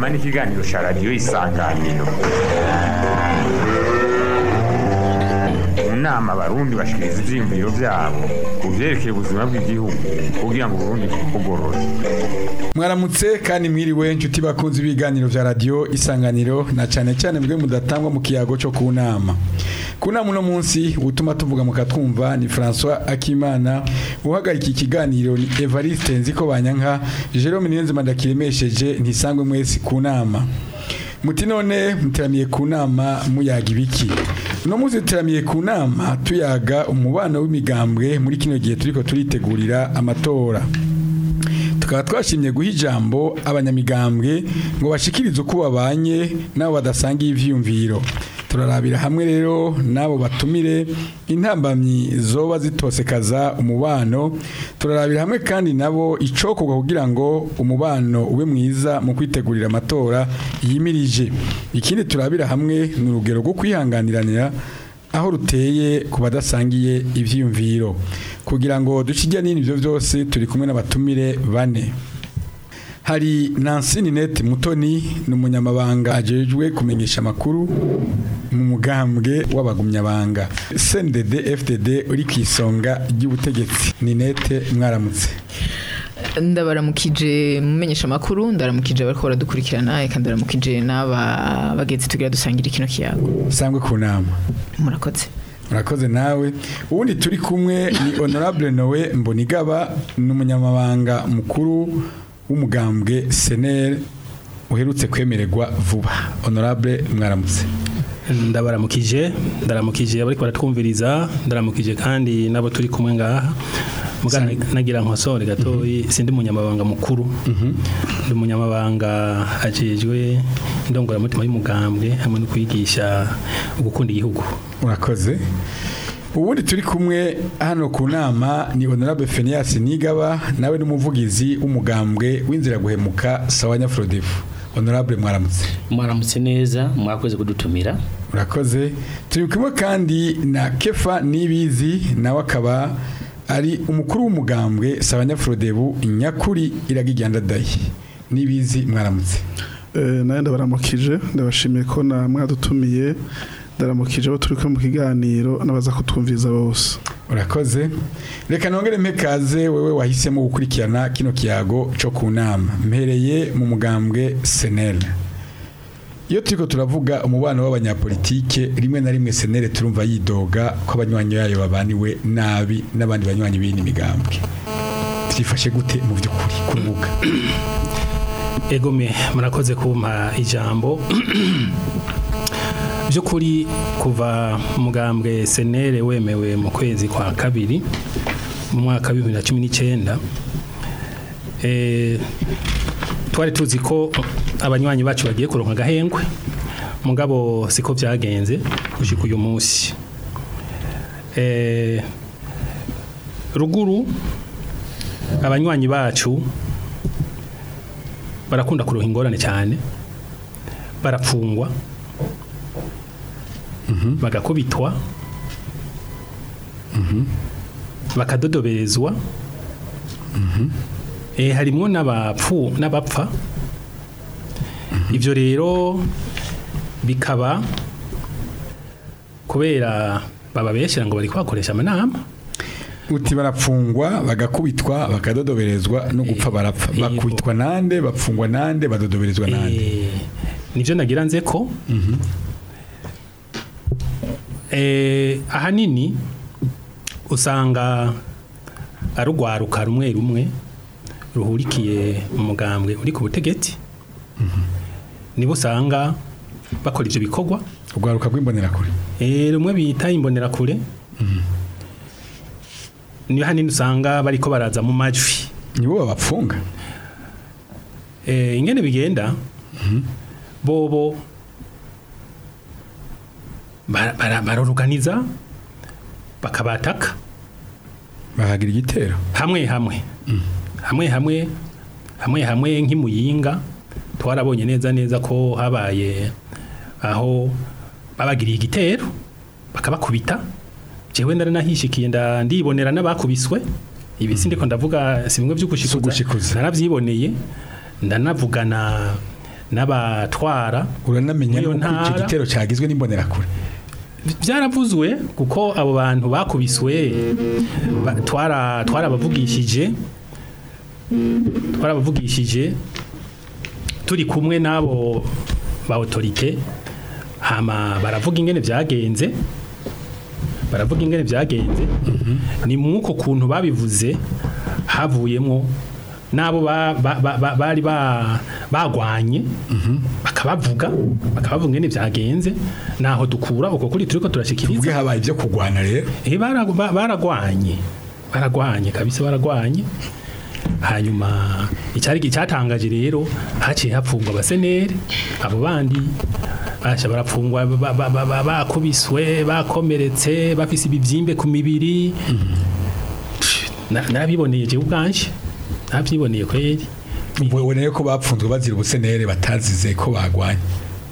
n'ikiganiro cya radiyo isanganiro mu nama abarundi bashikiriza ivyiyumviro vyabo ku vyerekeye ubuzima bw'igihugu kugira ngo uburundi bugorore mwaramutse kandi mwiriwe inshuti bakunze ibiganiro vya radio isanganiro na cane cane mwe mudatangwa mu kiyago cyo ku nama ku nama uno munsi utuma tuvuga mu katwumva ni François Akimana uhagarika ikiganiro ni Evariste Nziko Banyanka Jerome Niyonzima ndakiremesheje ntisangwe mwese ku nama muti none muteramiye ku nama muyaga ibiki uno munsi duteramiye ku nama tuyaga umubano w'imigambwe muri kino gihe turiko turitegurira amatora tukaba twashimye guha ijambo abanyamigambwe ngo bashikirize uko babanye n'abo badasangiye ivyiyumviro turarabira hamwe rero n'abo batumire intambamyi zoba zitosekaza umubano turarabira hamwe kandi nabo icokorwa kugira ngo umubano ube mwiza mu kwitegurira amatora yimirije ikindi turabira hamwe ni urugero rwo kwihanganiranira aho ruteye ku badasangiye ivyiyumviro kugira ngo ducijya n'ibintu ibyo byose turi kumwe n'abatumire bane hari Nancy Ninette Mutoni ni umunyamabanga ajejwe kumenyesha amakuru mu mugambwe w'abagumyabanga CNDD FDD uri ku isonga ry'ubutegetsi Ninette mwaramutse ndabaramukije mumenyesha amakuru ndaramukije bariko baradukurikirana eka ndaramukije n'aba bagenzi tugira dusangira kino kiyago sangwe ku nama murakoze murakoze nawe ubundi turi kumwe ni honorable Noe Mbonigaba ni umunyamabanga mukuru w'umugambwe senere uherutse kwemererwa vuba honorable mwaramutse ndabaramukije ndaramukije abari baratwumviriza ndaramukije kandi nabo turi kumwe ngaha mugana nagira nkosore gatoyi sindi munyamabanga mukuru ndi munyamabanga ajejwe indongoramutima y'umugambwe hamwe no kwigisha gukunda igihugu urakoze ubundi turi kumwe hano ku nama ni honorable Phineas Nigaba nawe n'umuvugizi w'umugambwe w'inzira guhemuka Sawanya Frodefu honorable mwaramutse mwaramutse neza mwakoze kudutumira urakoze turi kumwe kandi na Kefa Nibizi nawe akaba ari umukuru w'umugambwe Sawanya Frodebu nyakuri iragigenda dayi Nibizi mwaramutse Eh, nawe ndabaramukije ndabashimiye ko na mwadutumiye ndaramukije abo turi kumwe mu kiganiro n'abaza kutwumviriza bose urakoze reka nongere mpekaze wewe wahisemo gukurikirana kino kiyago cyo ku nama mpereye mu mugambwe senere iyo turiko turavuga umubano w'abanyapolitike rimwe na rimwe senere turumva yidoga ko abanywanyi yayo babaniwe nabi n'abandi banywanyi b'indi migambwe byifashe gute mu by'ukuri ku rubuga egome murakoze kumpa ijambo by'ukuri kuva umugambwe senere wemewe mu kwezi kwa kabiri mu mwaka wa bibiri na cumi n'icyenda eh, twari tuzi ko abanywanyi bacu bagiye kuronka agahengwe mugabo siko byagenze gushika uyu munsi Eh, ruguru abanywanyi bacu barakunda kuroha ingorane cyane barapfungwa bagakubitwa bakadodoberezwa eh harimo n'abapfu n'abapfa ibyo rero bikaba kubera bababeshyira ngo bari kwakoresha amanama uti barapfungwa bagakubitwa bakadodoberezwa no gupfa barapfa Yego. bakubitwa nande bapfungwa nande badodoberezwa nande Eh, nivyo nagira nze ko eh, ahanini usanga arugwaruka rumwe rumwe ruhurikiye mu mugambwe uri ku butegetsi nibo usanga bakora ivyo bikorwa urwaruka rw'imbonerakure Eh, rumwe bita imbonerakure niyo hanini usanga bariko baraza mu majwi nibo babapfunga eh, ingene bigenda bobo bara- bara- baroruganiza bakabataka bahagira igitero hamwe hamwe hamwe hamwe hamwe hamwe nk'imuyinga twarabonye neza neza ko habaye aho babagiriye igitero bakabakubita jewe naranahishikiye nda ndibonera n'abakubiswe ibi sindiko ndavuga si bimwe Si ugushikuza. by'ugushikuza narabyiboneye ndanavugana n'abatwara uranamenya Muri iyo nuko icyo ntara- gitero cyagizwe n'imbonerakure byaravuzwe kuko abo bantu bakubiswe ba- twara twarabavugishije twarabavugishije turi kumwe n'abo ba autorite hama baravuga ingene byagenze baravuga ingene byagenze ni mwuko kuntu babivuze havuyemo n'abo ba- ba- ba- ba- bari ba- bagwanye bakabavuga bakabavuga ingene byagenze naho dukura uko kuri turiko turashikiriza tuvuge habaye ibyo kurwana rero Eh, bara- ba- baragwanye baragwanye kabisa baragwanye hanyuma icyari cyatangaje rero haciye hapfungwa abaseneri abo bandi basha barapfungwa ba- ba- ba- ba- bakubiswe bakomeretse bafise ibibyimbe ku mibiri Na- narabiboneye jewe ubwanje nabyiboneye kweri uboneye ko bapfunzwe bazira ubusenere batazize ko bagwanye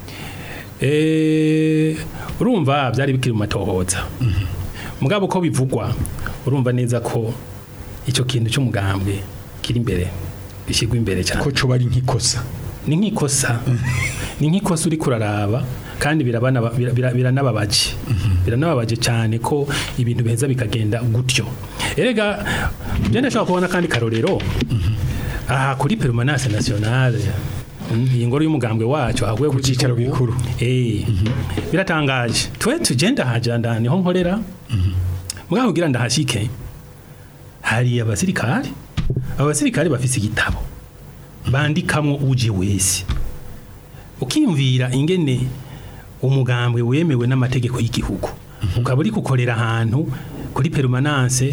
Eh, urumva byari bikiri mu matohoza mugabo uko bivugwa urumva neza ko icyo kintu cy'umugambwe kiri imbere gishyirwa imbere cyane ko coba ari nk'ikosa ni nk'ikosa ni nk'ikosa uri kuraraba kandi birabana- bira- bira- biranababaje biranababaje cyane ko ibintu biheza bikagenda gutyo erega byo ndashobora kubona kandi karorero aha kuri permanence nationale mm, iyi ngoro y'umugambwe wacu ahaguye Ku cicaro gikuru. eh biratangaje twe tugenda hajanda niho nkorera mugabo kugira ndahashike hari abasirikari abo basirikari bafise igitabo bandikamwo uje wese ukiyumvira ingene umugambwe wemewe n'amategeko y'igihugu ukaba uri gukorera ahantu kuri permanence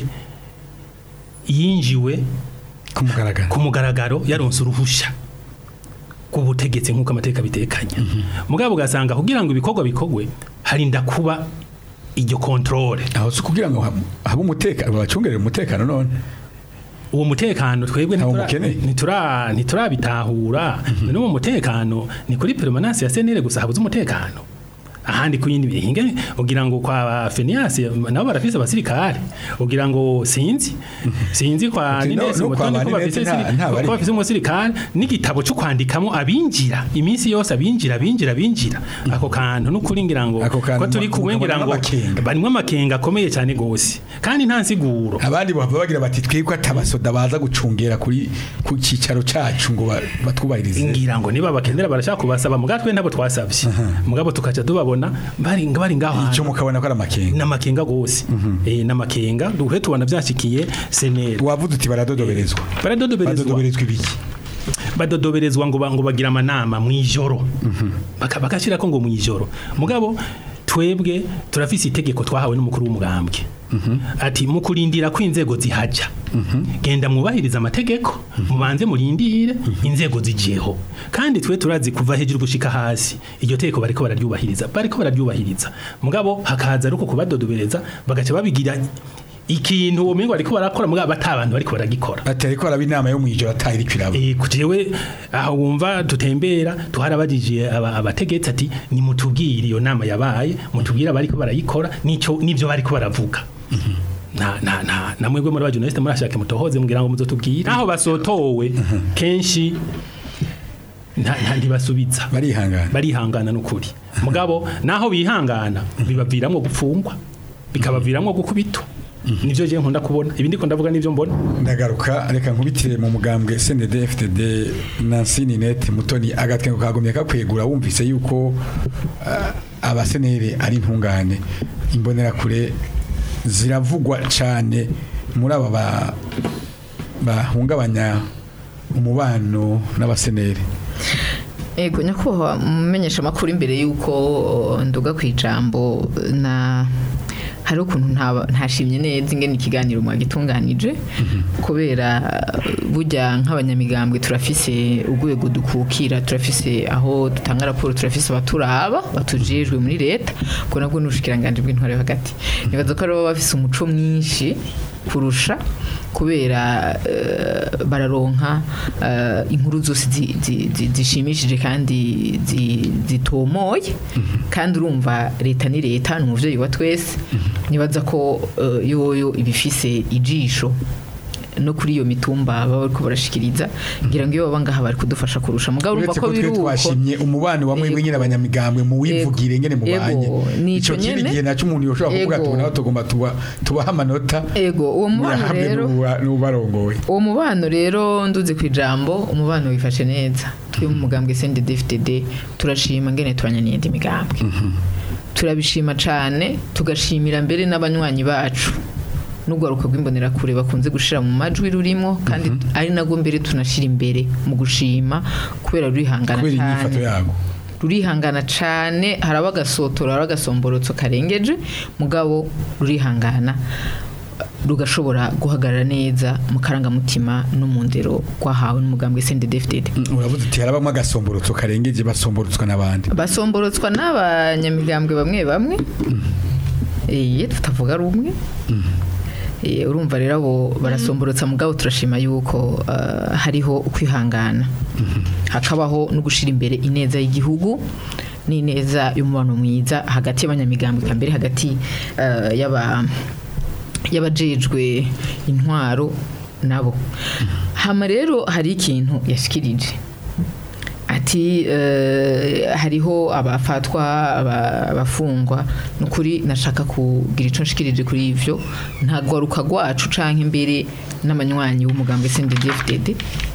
yinjiwe ku mugaragaro ku mugaragaro yaronse uruhusha rw'ubutegetsi nk'uko amateka bitekanya mugabo ugasanga kugira ngo ibikorwa bikogwe harinda kuba iryo controle aho si kugira ngo hab- habe umutekano babacungerere umutekano none uwo mutekano twebwe Ntawo ntitura- mukeneye. ntitura ntiturabitahura none uwo mutekano ni kuri permanence ya senere gusa habuze umutekano ahandi ku yindi bihinge ugira ngo kwa Fenias nabo barafise abasirikare ugira ngo sinzi sinzi kwa Uti no- Nines no kwa Mutoni ko ba bafise Ninette nta- siri- nta bari. ko bafise umusirikare n'igitabo cyo kwandikamo abinjira iminsi yose abinjira abinjira abinjira ako kantu n'ukuri ngira ngo Ako kantu ko turi mu- kumwe ngira ngo mukabona n'amakenga. barimo amakenga akomeye cyane gose kandi nta nsiguro abandi bava bagira bati twebwe atabasoda baza gucungera kuri ku cyicaro cyacu ngo ba- batwubahirize ngira ngo niba bakenera barashaka kubasaba mugatwe ntabwo twasabye mugabo tukaca tubabona bari bari ngaho icyo hantu mukabona ko ari amakenga n'amakenga gose eh n'amakenga duhe tubona byashikiye seneri wavuze uti baradodoberezwa baradodoberezwa badodoberezwa ibiki badodoberezwa ngo ba- ngo bagira amanama mu ijoro Baka- bakashira ko ngo mu ijoro mugabo twebwe turafise itegeko twahawe n'umukuru w'umugambwe ati mu kurindira ko inzego zihaja genda mwubahiriza amategeko mubanze murindire inzego zijeho kandi twe turazi kuva hejuru gushika hasi iryo tegeko bariko bararyubahiriza bariko bararyubahiriza mugabo hakaza ariko kubadodobereza bagaca babigira ikintu uwo mengo bariko barakora mugabo batabantu bariko baragikora ati ariko araba inama yo mu ijoro atari kwiraba Eh, kujewe aho wumva tutembera tuharabajije aba- abategetsi ati nimutubwire iyo nama yabaye mutubwire abariko barayikora nico nivyo bariko baravuga na na na namwebwe muri abajournaliste murashake mutohoze mugira ngo muzotubwire aho basotowe kenshi nta nta- ntibasubiza barihangana barihangana n'ukuri mugabo naho bihangana bibaviramwo gupfungwa bikabaviramwo gukubitwa nivyo je nkunda kubona ibindi ko ndavuga nivyo mbona ndagaruka reka nkubitire mu mugambwe CNDD FDD Nancy Ninette Mutoni agatwengo kagomye kakwegura wumvise yuko ah, abasenere ari intungane imbonera kure ziravugwa cyane muri aba ba- bahungabanya umubano n'abasenere Ego nyakubahwa mumenyesha amakuru imbere y'uko nduga ku ijambo na hari ukuntu ntaba- ntashimye neza ingene ikiganiro mwagitunganije kubera burya nk'abanyamigambwe turafise urwego dukukira turafise aho dutanga raporo turafise abaturaba batujejwe muri leta ubwo nabwo n'ubushikiranganje bw'intwaro yo hagati nibaza ko aribo bafise umuco mwinshi kurusha kubera eh, bararonka eh, inkuru zose zi- zi- zi- zishimishije kandi zi- zitomoye kandi urumva leta ni leta ni umuvyeyi wa twese nibaza ko eh, yoyo ibifise ijisho no kuri iyo mitumba baba bariko barashikiriza ngira ngo iyo baba ngaha bari kudufasha kurusha mugabo urumva uretse ko ko twe biri uko twashimye umubano wa mwebwe Yego. nyine abanyamigambwe mu wivugire ngene mubanye Yego, ni ico ico kindi nyene. gihe naco umuntu yoshobora kuvuga Yego. tubona aho tugomba tuba tubaha amanota ego uwo mubano hamwe rero n'uba- n'ubarongoye uwo mubano rero nduze ku ijambo umubano wifashe neza twe mu mugambwe CNDD-FDD turashima ngene twanyaniye indi migambwe turabishima cane tugashimira mbere n'abanywanyi bacu n'urwaruka rw'imbonerakure bakunze gushira mu majwi rurimo kandi ari nago mbere tunashira imbere mu gushima kubera rurihangana kubera inyifato cane yago rurihangana cane haraba agasotora haraba agasomborotso karengeje mugabo rurihangana rugashobora guhagarara neza mu karangamutima no mu ndero rwahawe n'umugambwe CNDD-FDD Mm, uravuze uti harabamwe agasomborotso karengeje basomborotswa n'abandi basomborotswa n'abanyamigambwe bamwe bamwe eh tutavuga rumwe Eh, urumva rero abo barasomborotsa mugabo turashima yuko eh, hariho ukwihangana hakabaho no gushira imbere ineza y'igihugu n'ineza y'umubano mwiza hagati y'abanyamigambwe kambere hagati eh, y'aba y'abajejwe intwaro nabo hama rero hari ikintu yashikirije ati eh, hariho abafatwa aba- abafungwa nukuri nashaka kugira ico nshikirije kuri ivyo ntagwaruka rwacu canke imbere n'amanywanyi w'umugambwe CNDD-FDD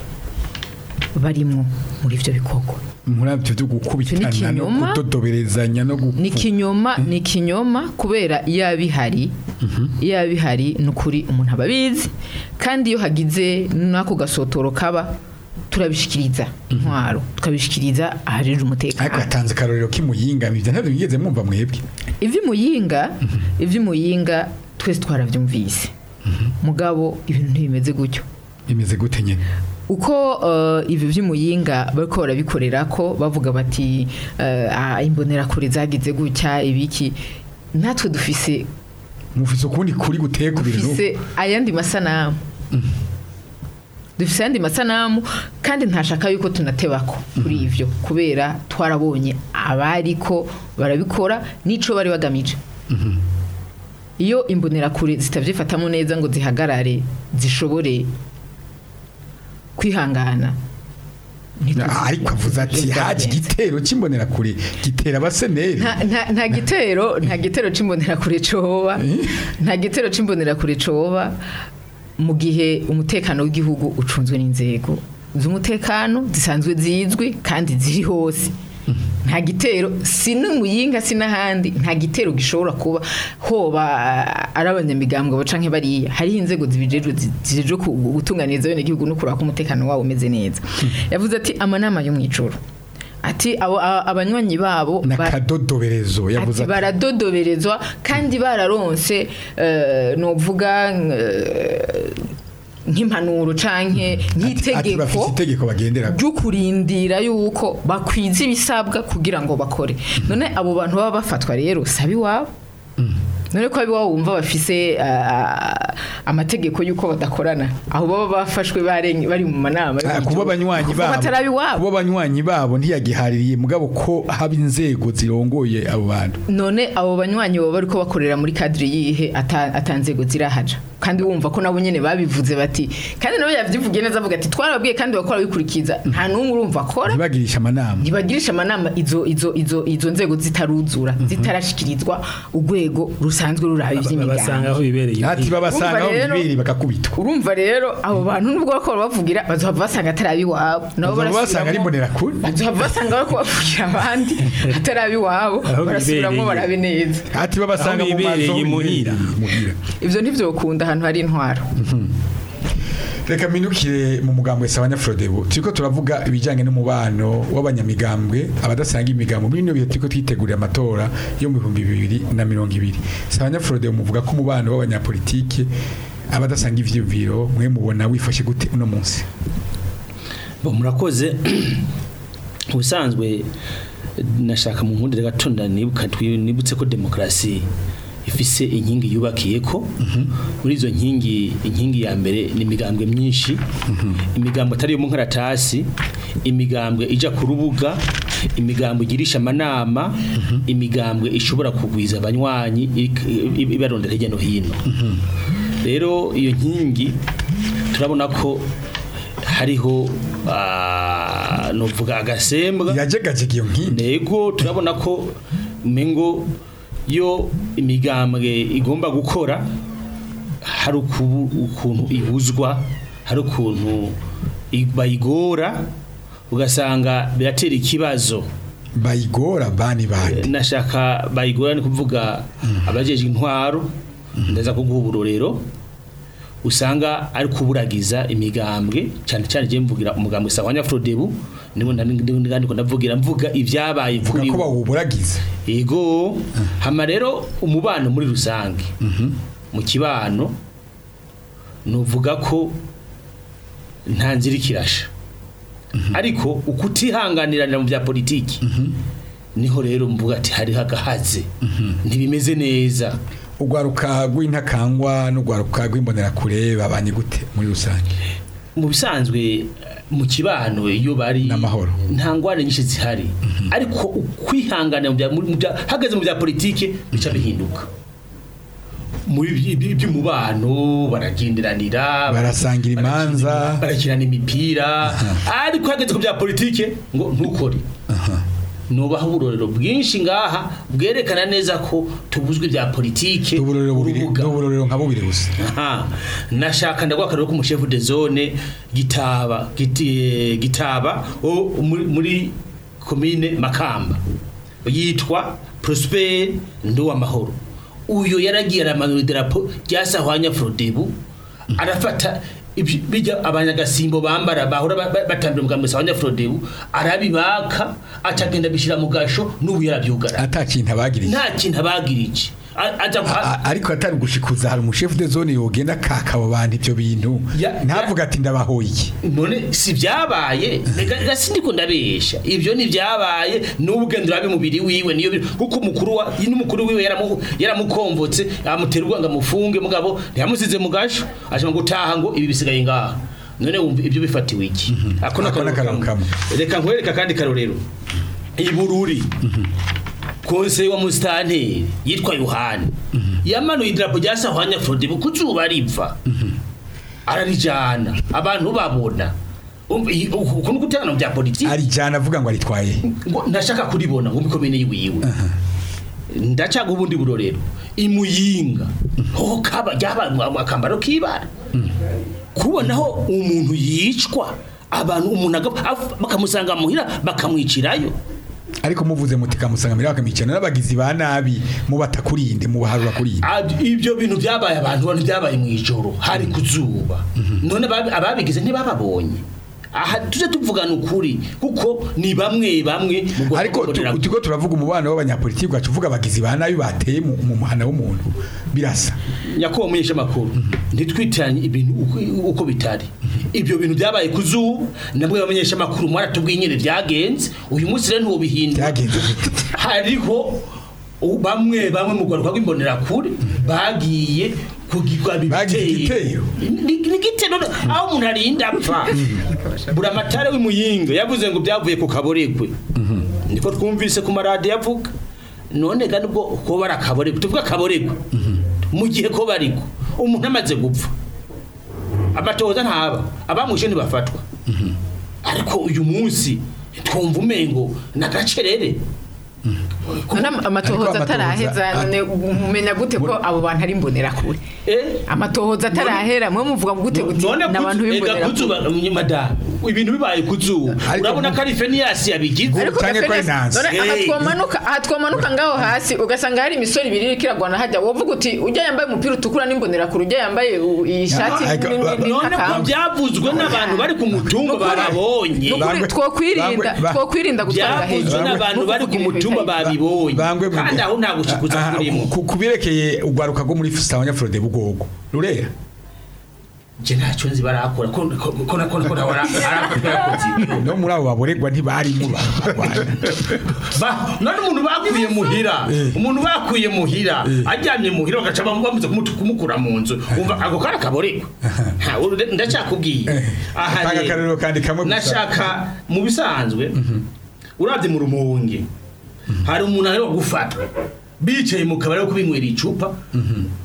barimwo muri ivyo bikorwa muri byo byo gukubitana no ikinyoma. kudodoberezanya no gu- ni ikinyoma ni ikinyoma kubera iyo abihari iyo abihari ni ukuri umuntu aba abizi kandi iyo hagize n'ako gasotoro kaba turabishikiriza intwaro tukabishikiriza ahajejwe ariko umutekano yatanze akarorero k'imuyinga ibyo ntabyo bigeze mwumva mwebwe ivy'imuyinga ivy'imuyinga twese twaravyumvise mugabo ibintu ntibimeze gutyo bimeze gute nyine uko uh, ibi vy'imuyinga bariko barabikorera ko bavuga bati uh, ah, imbonerakure zagize gutya ibiki natwe dufise mufise ukundi kuri guteye ku bintu dufise ayandi masanamu dufise ayandi masanamu kandi ntashaka yuko tunatebako kuri ivyo kubera twarabonye abariko barabikora n'ico bari bagamije iyo imbonerakure zitavyifatamo neza ngo zihagarare zishobore kwihangana ntituzi- ariko avuze ati ivyo haje vyagenze. igitero cy'imbonera kure gitera abaseneri nta nta- nta gitero nta gitero c'imbonerakure coba nta gitero c'imbonerakure coba mu gihe umutekano w'igihugu ucunzwe n'inzego z'umutekano zisanzwe zizwi kandi ziri hose nta gitero si n'umuyinga si n'ahandi nta gitero gishobora kuba hoba ah, ari abanyamigambwe baca nk'ibariya hariho inzego zibijejwe zi- zijejwe ku- gutunganiriza bene igihugu no kuraba ko umutekano wabo umeze neza yavuze ati amanama yo mw'ijoro ati abo a- abanywanyi babo ba- n'akadodoberezo yavuze ati ati baradodoberezwa kandi bararonse eh, novuga eh, nk'impanuro canke ati- ati bafise nk'itegeko itegeko bagendera ryo kurindira yuko bakwiza ibisabwa kugira ngo bakore none abo bantu baba bafatwa rero sabi wabo none ko abi wabo wumva bafise ah, amategeko yuko badakorana aho baba bafashwe bareng- bari mu manama Ah, kuba abanywanyi Kuva babo batarabi wabo kuba abanywanyi babo ntiyagihaririye mugabo ko haba inzego zirongoye abo bantu none abo banywanyi baba bariko bakorera muri kadire yihe ata ata nzego zirahaja kandi wumva ko nabo nyene babivuze bati kandi nabo yavyivugiye neza avuga ati twarababwiye kandi bakora bikurikiza nta n'umwe urumva akora ntibagirisha amanama ntibagirisha amanama izo izo izo izo nzego zitaruzura zitarashikirizwa urwego rusanzwe ruraba basanga ivy'imigambi aho bibereye ati babasanga aho Urumva rero- bibiri bakakubitwa urumva rero abo bantu nubwo bakora bavugira bazohava basanga atari iwabo nabo Bazohava basanga ari barasubiramo- imbonerakure. bazohava basanga bariko bavugira abandi atari iwabo Aho barasubiramo bibereye. barabe neza ati babasanga Aho mu mazu bibereye imuhira. imuhira ivyo ntivyokunda ahantu hari intwaro reka minukire mu mugambwe sabanya Frodebu turiko turavuga ibijyanye n'umubano w'abanyamigambwe abadasanga imigambo muri bino bihe turiko twitegurira amatora yo mu bihumbi bibiri na mirongo ibiri sabanya Frodebu muvuga ko umubano w'abanyapolitike abadasanga ivyiyumviro mwe mubona wifashe gute uno munsi Bo murakoze ubusanzwe nashaka mu nkundire gatonda nibuka twi- nibutse ko demokarasi ifise inkingi yubakiye ko muri izo nkingi inkingi ya mbere ni imigambwe myinshi imigambwe atari yo mu nkaratasi imigambwe ija ku rubuga imigambwe igirisha amanama imigambwe ishobora kugwiza abanywanyi ik- i- ibarondera hirya no hino rero iyo nkingi turabona ko hariho ah, novuga agasembwa yajegajega iyo nkindi ntego turabona ko mengo yo imigambwe igomba gukora hari ukubu- ukuntu ibuzwa hari ukuntu i- bayigora ugasanga biratera ikibazo bayigora bani bande nashaka bayigora ni kuvuga abajeje intwaro ndaza kuguha uburorero usanga ari kuburagiza imigambwe cyane cyane je mvugira umugambwe sawanya Frodebu nibo ndiko ndavugira mvuga ibyabaye vuga kuri ko bo. bawuburagiza Ego hama rero umubano muri rusange mu kibano nuvuga ko nta nzira ikirasha ariko ukutihanganirana mu bya politiki niho rero mvuga ati hariho agahaze ntibimeze neza urwaruka rw'intakangwa n'urwaruka rw'imbonerakure babanye gute muri rusange mu bisanzwe eh, mu kibano iyo bari N'amahoro. nta ngwane nyinshi zihari ariko ukwihangana mu bya- mu bya- hageze mu bya politike bica bihinduka muri iby- iby- iby'umubano baragenderanira Barasangira imanza. barakirana imipira ariko hageze ku bya politike ngo ntukore nubaho uburorero bwinshi ngaha bwerekana neza ko tubuzwe ibya politike uburorero bubiri urubuga. uburorero nka bubiri gusa Aha, nashaka ndagwa akarero ko umushefu de zone gitaba giti, gitaba o muri, muri commune Makamba yitwa Prosper ndo amahoro uyo yaragiye aramanura idarapo ryasahwanya Frodebu arafata ibyo- bijya abanyagasimbo bambara bahora ba- ba- batambira umugambi sahwanya Frodebu arabibaka acagenda bishira mu gasho n'ubu yarabyugara ata kintu abagiriye nta kintu abagira iki A- aja A- ariko atari gushikuza hari umushefu de zone yogenda kaka abo bantu ivyo bintu Ya- ntavuga ati ndabahoye iki none si byabaye reka reka sindiko ndabesha ibyo ni byabaye n'ubugendo urabe mubiri wiwe niyo biri- kuko umukuru wa n'umukuru wiwe yaramu yaramukomvotse amutera urwanga mufunge mugabo ntiyamusize mu gasho ashaka gutaha ngo ibi bisigaye ngaha none wumva ibyo bifatiwe iki ako Ako n'akararo kamwe. reka nkwereka kandi karorero ibururi konseye wa musitanteri yitwa yohani yamanuye idarapo rya sahwanya frodibu ku zuba riva ararijana abantu babona Umva, iyi- uku uku ni guterana mu bya politiki arijana avuga ngo aritwaye ngo ntashaka kuribona ngo mikomene yiwiwe ndacaga ubundi burorero imuyinga ho kaba ryabaye akambaro k'ibara kubonaho umuntu yicwa abantu umuntu agapfa af- bakamusanga muhira bakamwicirayo ariko muvuze muti kamusangamira bakamicana n'abagizi ba nabi mubatakurinde mubaharura kurinde Ab- ibyo bintu byabaye abantu bantu byabaye mu ijoro hari ku zuba none ababi- ababigize ntibababonye aha tujye tuvugana ukuri kuko ni bamwe bamwe mu bwoko ariko tu- bw'imbonerakure. turiko turavuga umubano w'abanyapolitiki ugaca uvuga abagizi ba nabi bateye mu mu muhana w'umuntu birasa nyakubahwa mumenyesha amakuru ntitwitiranye ibintu uko- uko bitari ibyo bintu byabaye ku zuba nabwo bamenyesha amakuru mwaratubwiye nyine byagenze uyu munsi rero ntubihindura byagenze gute hariho u- bamwe bamwe mu rwanda rw'imbonerakure bagiye kugirwa Bagize igitero? ni ni igitero aho umuntu arinda apfa buramatare w'imuyinga yavuze ngo byavuye ku kaboregwe niko twumvise ku maradiyo avuga none kandi ubwo ko bari akaboregwe tuvuga akaboregwe mu gihe ko bariko umuntu amaze gupfa amatohoza ntaba abamwishe ntibafatwa ariko uyu munsi twumva umengo nagacerere none am- amatohoza Ariko ataraheza amatohoza- none mumenya gute ko abo bantu ari imbonerakure Eh? amatohoza atarahera mwe muvuga gute guti none ni abantu kuzu- ega kuzuba b'imbonerakure madamu ibintu bibaye kuzuba Ariko urabona mu- ko ari feniyasi yabigize ariko Canke ko ari Gafenes, nansi. none aha Hey. twomanuka aha twomanuka ngaho hasi ugasanga hari imisoro ibiri iriko iragwana hajya wovuga uti ujya yambaye umupira utukura n'imbonerakure ujya yambaye u- iyi shati ariko- ni- ni- ni- none ko n'akamba. byavuzwe n'abantu bari ku mutumba bababonye Nukuri Bangwe- twokwirinda bangwe- ba- twokwirinda gutwara byavuzwe hejuru n'abantu bari ku mutumba babibonye bangwe mu- kandi aho nta gushikuza Aha, kurimo ku- kubirekeye urwaruka rwo muri sawanya frode bugogo rurera je ntacyo nzi barakora ko ko ko ko ko arakora no muri abo baboregwa ntibarimo barwana ba none umuntu bakuye muhira umuntu bakuye muhira ajyamye muhira bagaca bamu- bamuze kumutu- kumukura mu nzu umva ako kara kaboregwa Ha, uru- ndacyakubwiye aha Tanga rero, akarorero kandi kamwe gusa. nashaka mu bisanzwe urabye mu rumonge hari umuntu ari gufatwa bicaye mu kabari ko kubinywera icupa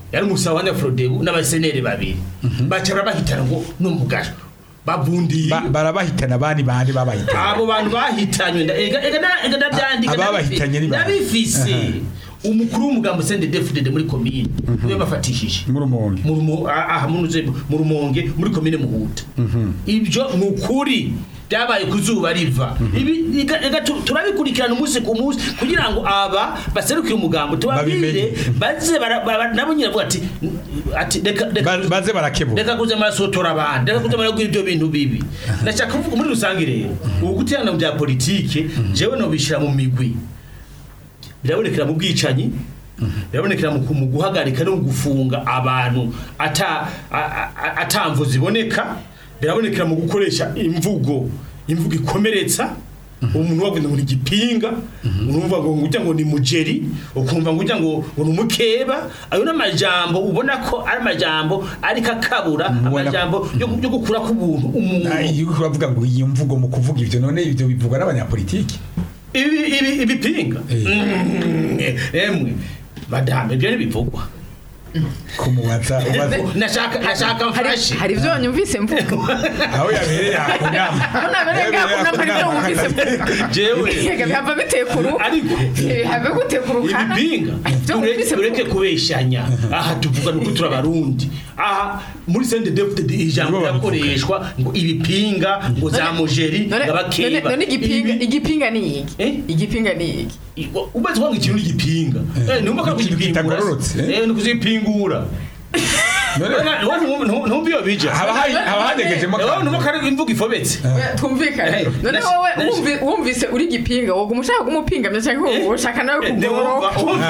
yari umusawa wa Frodebu n'abasenere babiri baca barabahitana ngo n'umugasho babundiye Ba- barabahitana bani bandi babahitana abo bantu bahitanywe nda- ega ega na- ega ndabyandika Ababahitanye ni bande? nabifise umukuru w'umugambo sende defudede muri komine niwe bafatishije muri umuntu mu rumo- ah, aha munuze mu rumonge muri komine muhuta ibyo ni ukuri byabaye ku zuba riva ibi ega- ega tu- turabikurikirana umunsi ku munsi kugira ngo aba baserukire umugambo tubabwire Babimenye. baze bara- bara- nabo nyine bavuga ati ati reka reka Ba- baze barakebura reka kuza marasotora abandi reka kuza maraguha ibyo bintu bibi ndashaka kuvuga muri rusange rero ubu guterana mu bya politike jewe nobishira mu migwi birabonekera mu bwicanyi birabonekera mu mu guhagarika no gufunga abantu ata a- a- atamvu ziboneka birabonekera mu gukoresha imvugo imvugo ikomeretsa umuntu wavuze ngo ni igipinga urumva ngo ngujya ngo ni mujeri ukumva ngo ujya ngo ngo ni umukeba ayo ni amajambo ubona ko ari amajambo ariko akabura Ubona- amajambo yo yo gukura k'ubuntu umuntu Ah, iyo uriko uravuga ngo iyi mvugo mu kuvuga ivyo none ivyo bivugwa n'abanyapolitiki ibi ibi ibipinga Eh. Mm, emwe madame ibyo ntibivugwa kumubaza ubaza nashaka nashaka hari mfashe hari ibyo wanyumvise mvuga aho yabereye akunama ko nabereye ngakunama hari ibyo wumvise mvuga jewe Yega, bihava bitekuru ariko bihava gutekurukana ibipinga ibyo ture- wumvise tureke mvuga kubeshanya aha tuvuga nuko turi abarundi aha muri sende deputy ijambo Nibo babivuga. rirakoreshwa ngo ibipinga ngo za mujeri none none- ngabakeba none igipinga Ibi- igipinga ni iki Eh? igipinga ni iki umaze kuvuga ngo ikintu ni igipinga eh numva ko Ikintu kugipingura kitagororotse, eh? eh ni kuzipingura none ntumva iyo bija haba hari- haba hanegejemo Eh, akantu. numva ko ari imvugo ifobetse twumvikane Eh, none nash- wowe nash- wumvi- wumvise uri igipinga woguma ushaka kumupingamya cyangwa Eh, ushaka nawe Eh, kugororoka ndumva,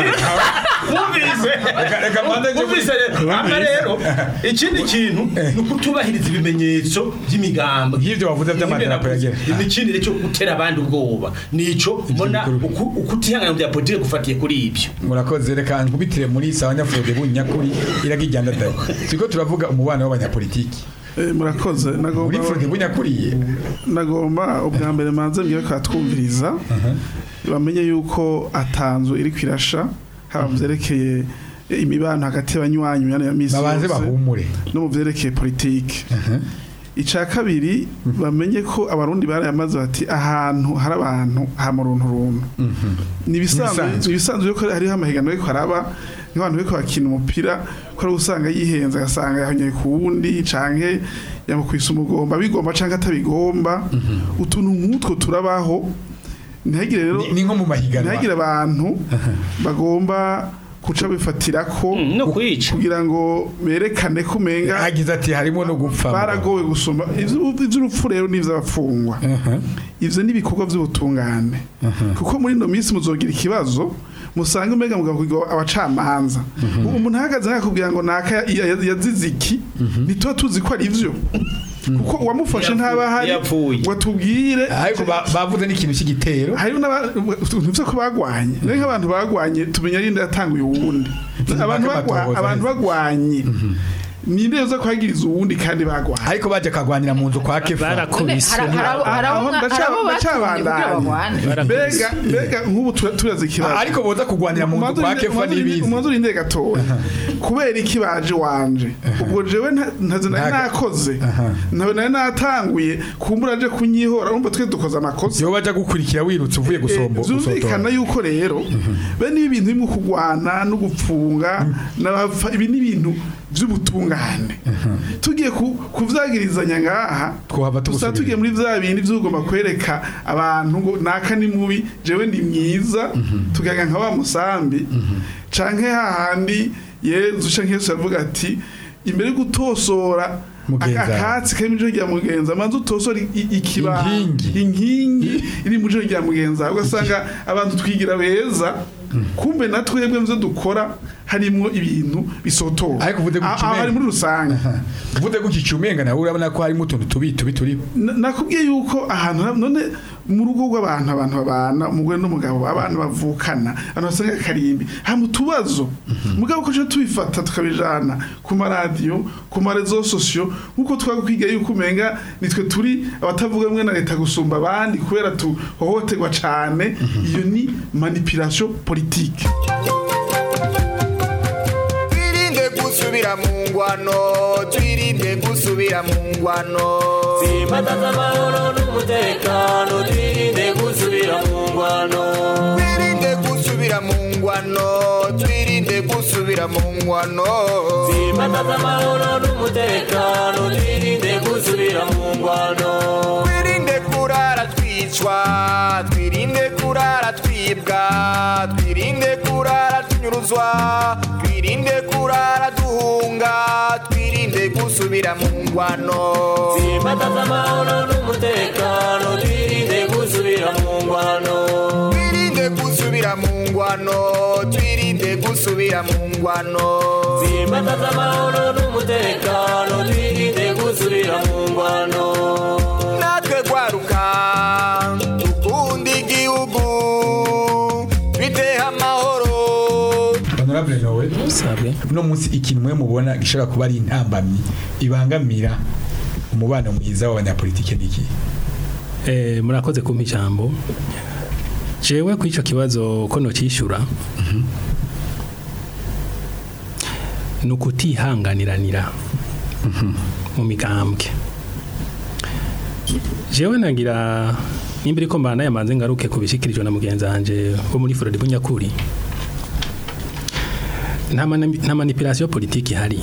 wumvise Reka- reka mbanze njye wumvise rero hama rero ikindi kintu ni ukutubahiriza ibimenyetso by'imigambi Nk'ivyo wavuze vy'amadarapo yagera. ni ikindi cyo gutera abandi ubwoba nico mbona bikuru. uku- ukutihangana mu bya politike gufatiye kuri ibyo murakoze reka nkubitire muri sawa nyafurode bunyakuri iragijyana dai turiko turavuga umubano w'abanyapolitiki Eh, murakoze muri nagomba frode bunyakuriye nagomba ubwa mbere manze mbwira ko atwumviriza bamenye yuko atanzu iri kwirasha haba mu vyerekeye imibano hagati y'abanywanyi mu ya misi babanze yose, bahumure no mu vyerekeye politike icya kabiri bamenye ko abarundi barayamaze bati ahantu hari abantu hama uruntu runtu ni ibisanzwe Ibisanzwe. ni ibisanzwe yuko hariho amahiganwa ariko haraba nk'abantu bariko bakina umupira ko ari usanga yihenze agasanga yahonyeye ku wundi canke yamukwisa umugomba bigomba canke atabigomba utuntu nk'utwo turabaho ntihagire rero Ni- ni nko mu mahiganwa ntihagire abantu bagomba kuca bifatira ko no kwica kugira ngo berekane ko umenga agize ati harimo no gupfa baragowe gusoma Ivyo- ivy'urupfu rero n'ivy'abapfungwa Aha. ivyo ni ibikorwa vy'ubutungane kuko muri ino minsi muzogira ikibazo musanga umenga mugakugira abacamanza umuntu ahagaze nkakubwira ngo naka ya- ya- yazize iki ntituba tuzi ko ari vyo kuko uwamufashe ntaba ahari Yapfuye. ngo atubwire ariko ba- bavuze n'ikintu cy'igitero hariho n'abantu ko bagwanye rero nk'abantu bagwanye tumenya rinde yatanguye uwundi abantu bagwa- amatohoza abantu neza. bagwanye ninde uza kuhagiriza uwundi kandi bagwanye ariko baje kagwanira mu nzu kwa kefa none barakubise hari hari abo- hari abo Aho mwa- hari abo ndaca- batumye kugira ndacabandanya. bagwane mbega mbega nk'ubu tura- turazi ikibazo ariko boza kugwanira mu nzu kwa kefa n'ibizi umuhanzi urinde gatoya kubera iki baje wanje ubwo jewe nta- ntazi nari Ntaga- nakoze ntawe nari natanguye kumbura aje kunyihora urumva twe dukoze amakosa yo baja gukurikira wirutse uvuye gusombo byumvikana yuko rero bene ibi bintu bimwe kugwana no gupfunga n'abapfa ibi ni ibintu by'ubutungane tugiye ku- kuvyagirizanya ngaha Twohava gusa tugusubirira. tugiye muri vya bindi vy'ugomba kwereka abantu ngo naka ni mubi jewe ndi mwiza tugaga nka wa musambi canke hahandi yezu canke yesu yavuga ati imbere yo gutosora Mugenza. aka- akatsi kari mu ijoro rya mugenza manze utosora i- i- ikiba Inkingi. inkingi iri mu ijoro rya mugenza ugasanga abantu twigira beza kumbe na twebwe muvyo dukora harimwo ibintu bisotora Ariko uvuze Ah, gutya ah, hari umenga. muri rusange uvuze gutya icumenga nawe urabona ko harimo utuntu tubi tubi turiho Na- nakubwiye yuko ahantu ha- none mu rugo rw'abantu abantu babana umugore n'umugabo abana bavukana abantu basanga akarimbi hama utubazo mugabo ko tuje tubifata tukabijana ku maradiyo ku marezo sosiyo nk'uko twakwiga yuko umenga nitwe turi abatavuga mwe na leta gusumba abandi kubera tuhohoterwa cane iyo ni manipulation politique twirinde gusubira mu ngwano twirinde gusubira mu ngwano Simbataza amahoro n'umutekano twirinde gusubira mu ngwano twirinde gusubira mu ngwano twirinde gusubira mu ngwano Simbataza amahoro n'umutekano twirinde gusubira mu ngwano twirinde kurara twicwa twirinde kurara twibwa twirinde kurara tunyuruzwa twirinde kurara duhunga twirinde gusubira mu ngwano Simbataza amahoro n'umutekano twirinde gusubira mu ngwano twirinde gusubira mu ngwano twirinde gusubira mu ngwano Simbataza amahoro n'umutekano twirinde gusubira mu ngwano natwe gwaruka dukunda igihugu biteha amahoro honorable nowe sabwe uno munsi ikintu mwe mubona gishobora kuba ari intambamyi ibangamira umubano mwiza w'abanyapolitike niki Eh, murakoze kumpa ijambo jewe ku ico kibazo ko nocishura ni ukutihanganiranira mu migambwe jewe nagira nimba iriko mbana yamanze ngaruke kubishikirijwe na mugenzi wanje wo muri Frode Bunyakuri nta mani- nta manipulation politique ihari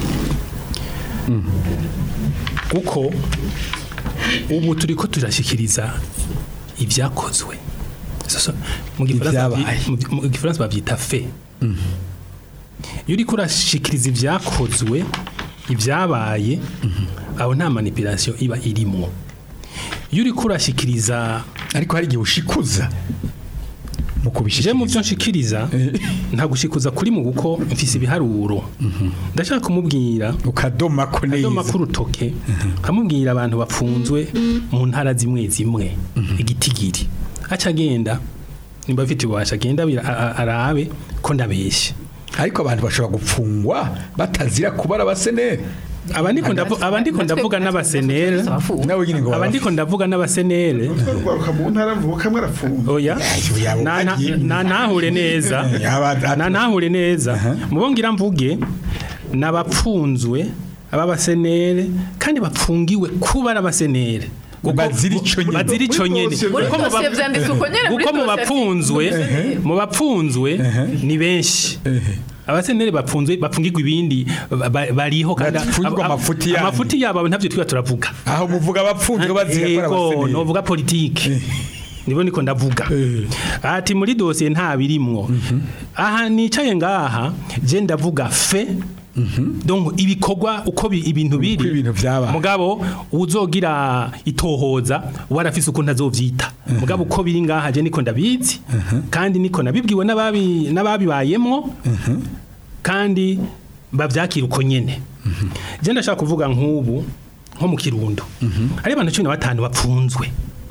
kuko ubu turiko turashikiriza ibyakozwe Sasa, mu gifaransa Ibyabaye. byi- mu- mu gifaransa bavyita fe iyo uriko urashikiriza ibyakozwe ibyabaye aho nta manipulation iba irimwo iyo uriko urashikiriza ariko hari igihe ushikuza mu je mu kubishikiriza byo nshikiriza nta gushikuza kuri mu guko mfise ibiharuro ndashaka kumubwira ukadoma ko neza Adoma k'urutoke kamubwira abantu bapfunzwe mu ntara zimwe zimwe igitigiri aca agenda nimba afite ububasha agenda abira- a- a- arabe ko ndabeshya ariko abantu bashobora gupfungwa batazira kuba ari abaseneri abandiko ndavu- abandiko ndavuga n'abasenere nawe nyine ngo abandiko ndavuga n'abasenere twaruka mu ntara mvuka mwarafungwa oya yabo Na- na- bagiye. na ntahure neza Aba- na ntahure neza mubongira mvuge n'abapfunzwe ababasenere kandi bapfungiwe kuba ari abasenere Kuko- Bazira ico nyene. bazira ico nyene muri Kuko mu dosiye ba- vyanditse uko nyene muri kuko mu dosiye bapfunzwe mu bapfunzwe ni benshi abasenere bapfunzwe bapfungirwa ibindi ba- ba- bariho kandi Bapfungirwa ab- ab- amafuti yandi. amafuti yabo ntavyo twiba turavuga aho muvuga abapfunzwe bazira ko ari Ego, abaseneri novuga politike nibo niko ndavuga ati muri dosiye nta birimwo aha nicaye ngaha je ndavuga fe donc ibikorwa uko bi- ibintu biri Uko ibintu vyabaye. mugabo uzogira itohoza warafise uko ntazovyita mugabo uko biri ngaha je niko ndabizi kandi niko nabibwiwe n'ababi n'ababibayemwo kandi bavyakira uko nyene je ndashaka kuvuga nk'ubu nko mu kirundo hari abantu cumi na batanu bapfunzwe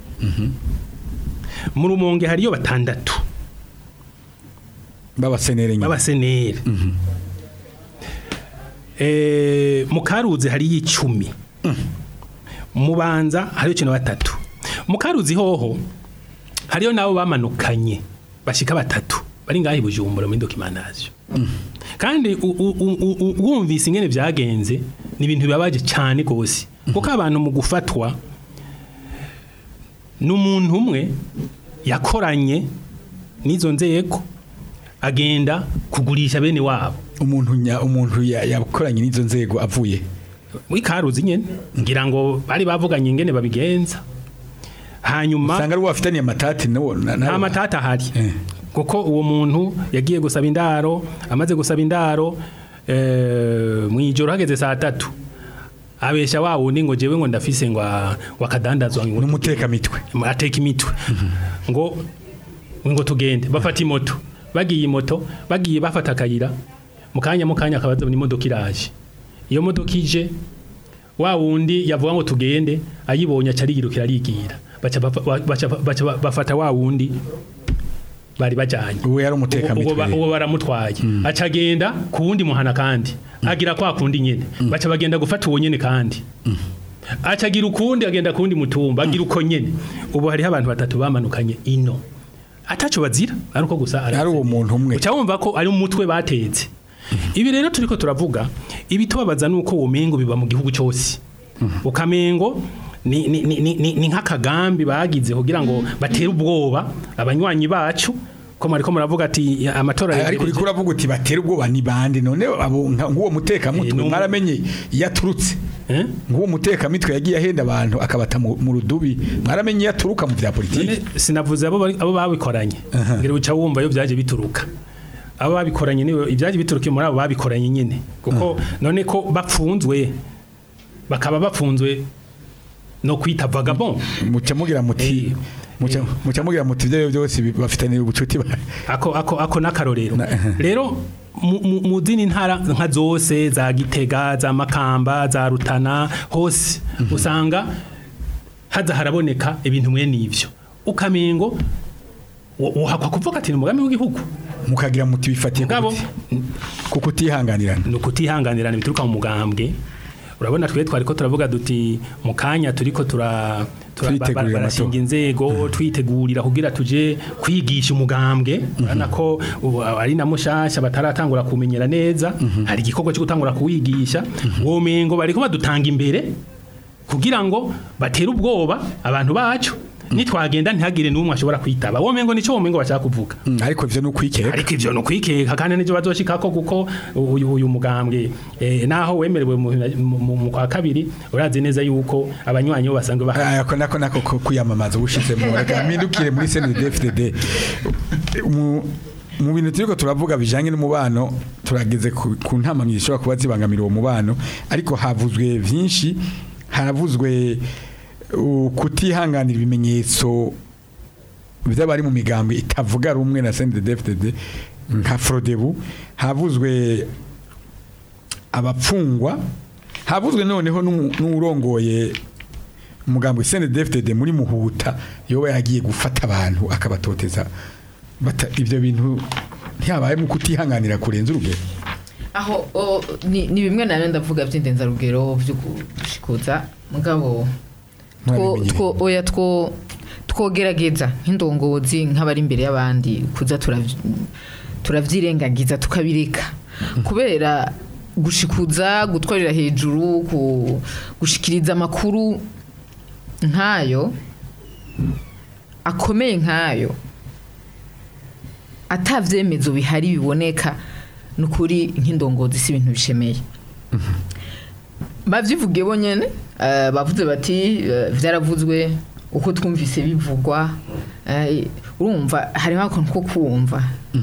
mu rumonge hariyo batandatu b'abaseneri nyine b'abaseneri Eh, mu karuzi hariyo icumi mu banza hariyo cumi na batatu mu karuzi hoho hariyo nabo bamanukanye bashika batatu bari ngaho i bujumbura muri dokimantaziyo kandi u- u- u- u- u- wumvise ingene byagenze ni ibintu bibabaje cyane rwose kuko abantu mu gufatwa n'umuntu umwe yakoranye n'izo nzego agenda kugurisha bene wabo umuntu nya umuntu ya- yakoranye n'izo nzego avuye muri karuzi nyene ngira ngo bari bavuganye ingene babigenza hanyuma usanga ari wafitaniye amatati nawo na- nta nawo- matata ahari Eh. kuko uwo muntu yagiye gusaba indaro amaze gusaba indaro eh, mu ijoro hageze saa tatu abesha wa wundi ngo jewe ngo ndafise ngo a- wakadandazwa ngo n'umutekamitwe ateka imitwe ngo ngo tugende bafata imoto bagiye imoto bagiye bafata akayira mu kanya mu kanya akaba azabona imodoka iraje iyo modoka ije wa wundi yavuga ngo tugende ayibonye aca ariyirukira arigira baca bafa- baca baca bafata wa wundi bari bajanye uwo yari Uwo- uwo umutekamitwe ba- uwo baramutwaye aca agenda ku wundi muhana kandi agira kwa kundi nyene baca bagenda gufata uwo nyene kandi aca agira ukundi agenda kundi mutumba agira uko nyene ubu hariho abantu batatu bamanukanye ino ataco bazira ariko gusa ari uwo muntu umwe uca wumva ko ari umutwe batetse ibi rero turiko turavuga ibitubabaza nuko uwo mengo biba mu gihugu cyose ukamengo ni ni ni ni- ni- ni nk'akagambi bagize kugira ngo batere ubwoba abanywanyi bacu ko mariko muravuga ati ya, amatora ariko uriko uravuga uti batera ubwoba ni bande none abo nka- nk'uwo Eh, mutekamutwe no- mwaramenye iyo aturutse Eh? nk'uwo mutekamitwe yagiye ahenda abantu akabata mu mu rudubi mwaramenye iyo aturuka mu bya politiki None sinavuze abo bari- abo babikoranye ngira uca wumva yo byaje bituruka abo babikoranye niwe ibyaje bituruka muri abo babikoranye nyine kuko none ko bapfunzwe bakaba bapfunzwe no kwita vagabond muca mugira muti Eh, muca eh. muca mugira muti ibyo byose bi- bafitaniye ubucuti ba- ako ako ako nakarorero Na- rero mu- mu mu zindi ntara nka zose za Gitega za Makamba za Rutana hose usanga haza haraboneka ibintu mwe nivyo ukamengo wo- wohakwa kuvuga ati ni umugambi w'igihugu mukagira muti bifatiye ku ngabo kuti- ku kutihanganirana ni ukutihanganirana bituruka mu mugambwe urabona twe twari ko turavuga duti mu kanya turiko tura tura- Twitegurira ba- ba- barashinga amatora. inzego twitegurira kugira tuje kwigisha umugambwe urabona ko ubu ari na mushasha bataratangura kumenyera neza hari igikorwa cyo gutangura kuwigisha uwo mengo bariko badutanga imbere kugira ngo batere ubwoba abantu bacu nitwagenda ntihagire n'umwe ashobora kwitaba uwo mengo nico uwo mengo bashaka kuvuga Mm, ariko ivyo ni ukwikeka ariko ivyo no kwikeka kandi nivyo bazoshikako kuko uyu uyu mugambwe eh, naho wemerewe mu, mu, mu kwa kabiri urazi neza yuko abanywanyi bo basanzwe bahari aya ko nako nako ko kwiyamamaza ubushizemo reka mpindukire muri CNDD-FDD mu mu bintu turiko turavuga bijanye n'umubano turageze ku, ku ntamamyi zishobora kuba zibangamira uwo mubano ariko havuzwe vyinshi haravuzwe uh, kutihanganira ibimenyetso by'abari mu migambi itavuga rumwe na CNDD-FDD nka Frodebu havuzwe abapfungwa havuzwe noneho n'umu- n'urongoye umugambi CNDD-FDD muri muhuta yoba yagiye gufata abantu akabatoteza bata ibyo bintu ntihabaye mu kutihanganira kurenza urugero aho o, ni, ni bimwe nawe ndavuga by'indenzarugero byo gushikuza mugabo two, Mwabimenyereye. two, oya two twogerageza nk'indongozi nk'abari imbere y'abandi kuza turavy- turavyirengagiza tukabireka kubera gushikuza gutwarira hejuru ku- gushikiriza amakuru nk'ayo akomeye nk'ayo atavyemezo bihari biboneka nukuri nk'indongozi si ibintu bishemeye bavyivugiye bonyene eh, bavuze bati eh, vyaravuzwe uko twumvise bivugwa eh, urumva harimo akantu ko kumva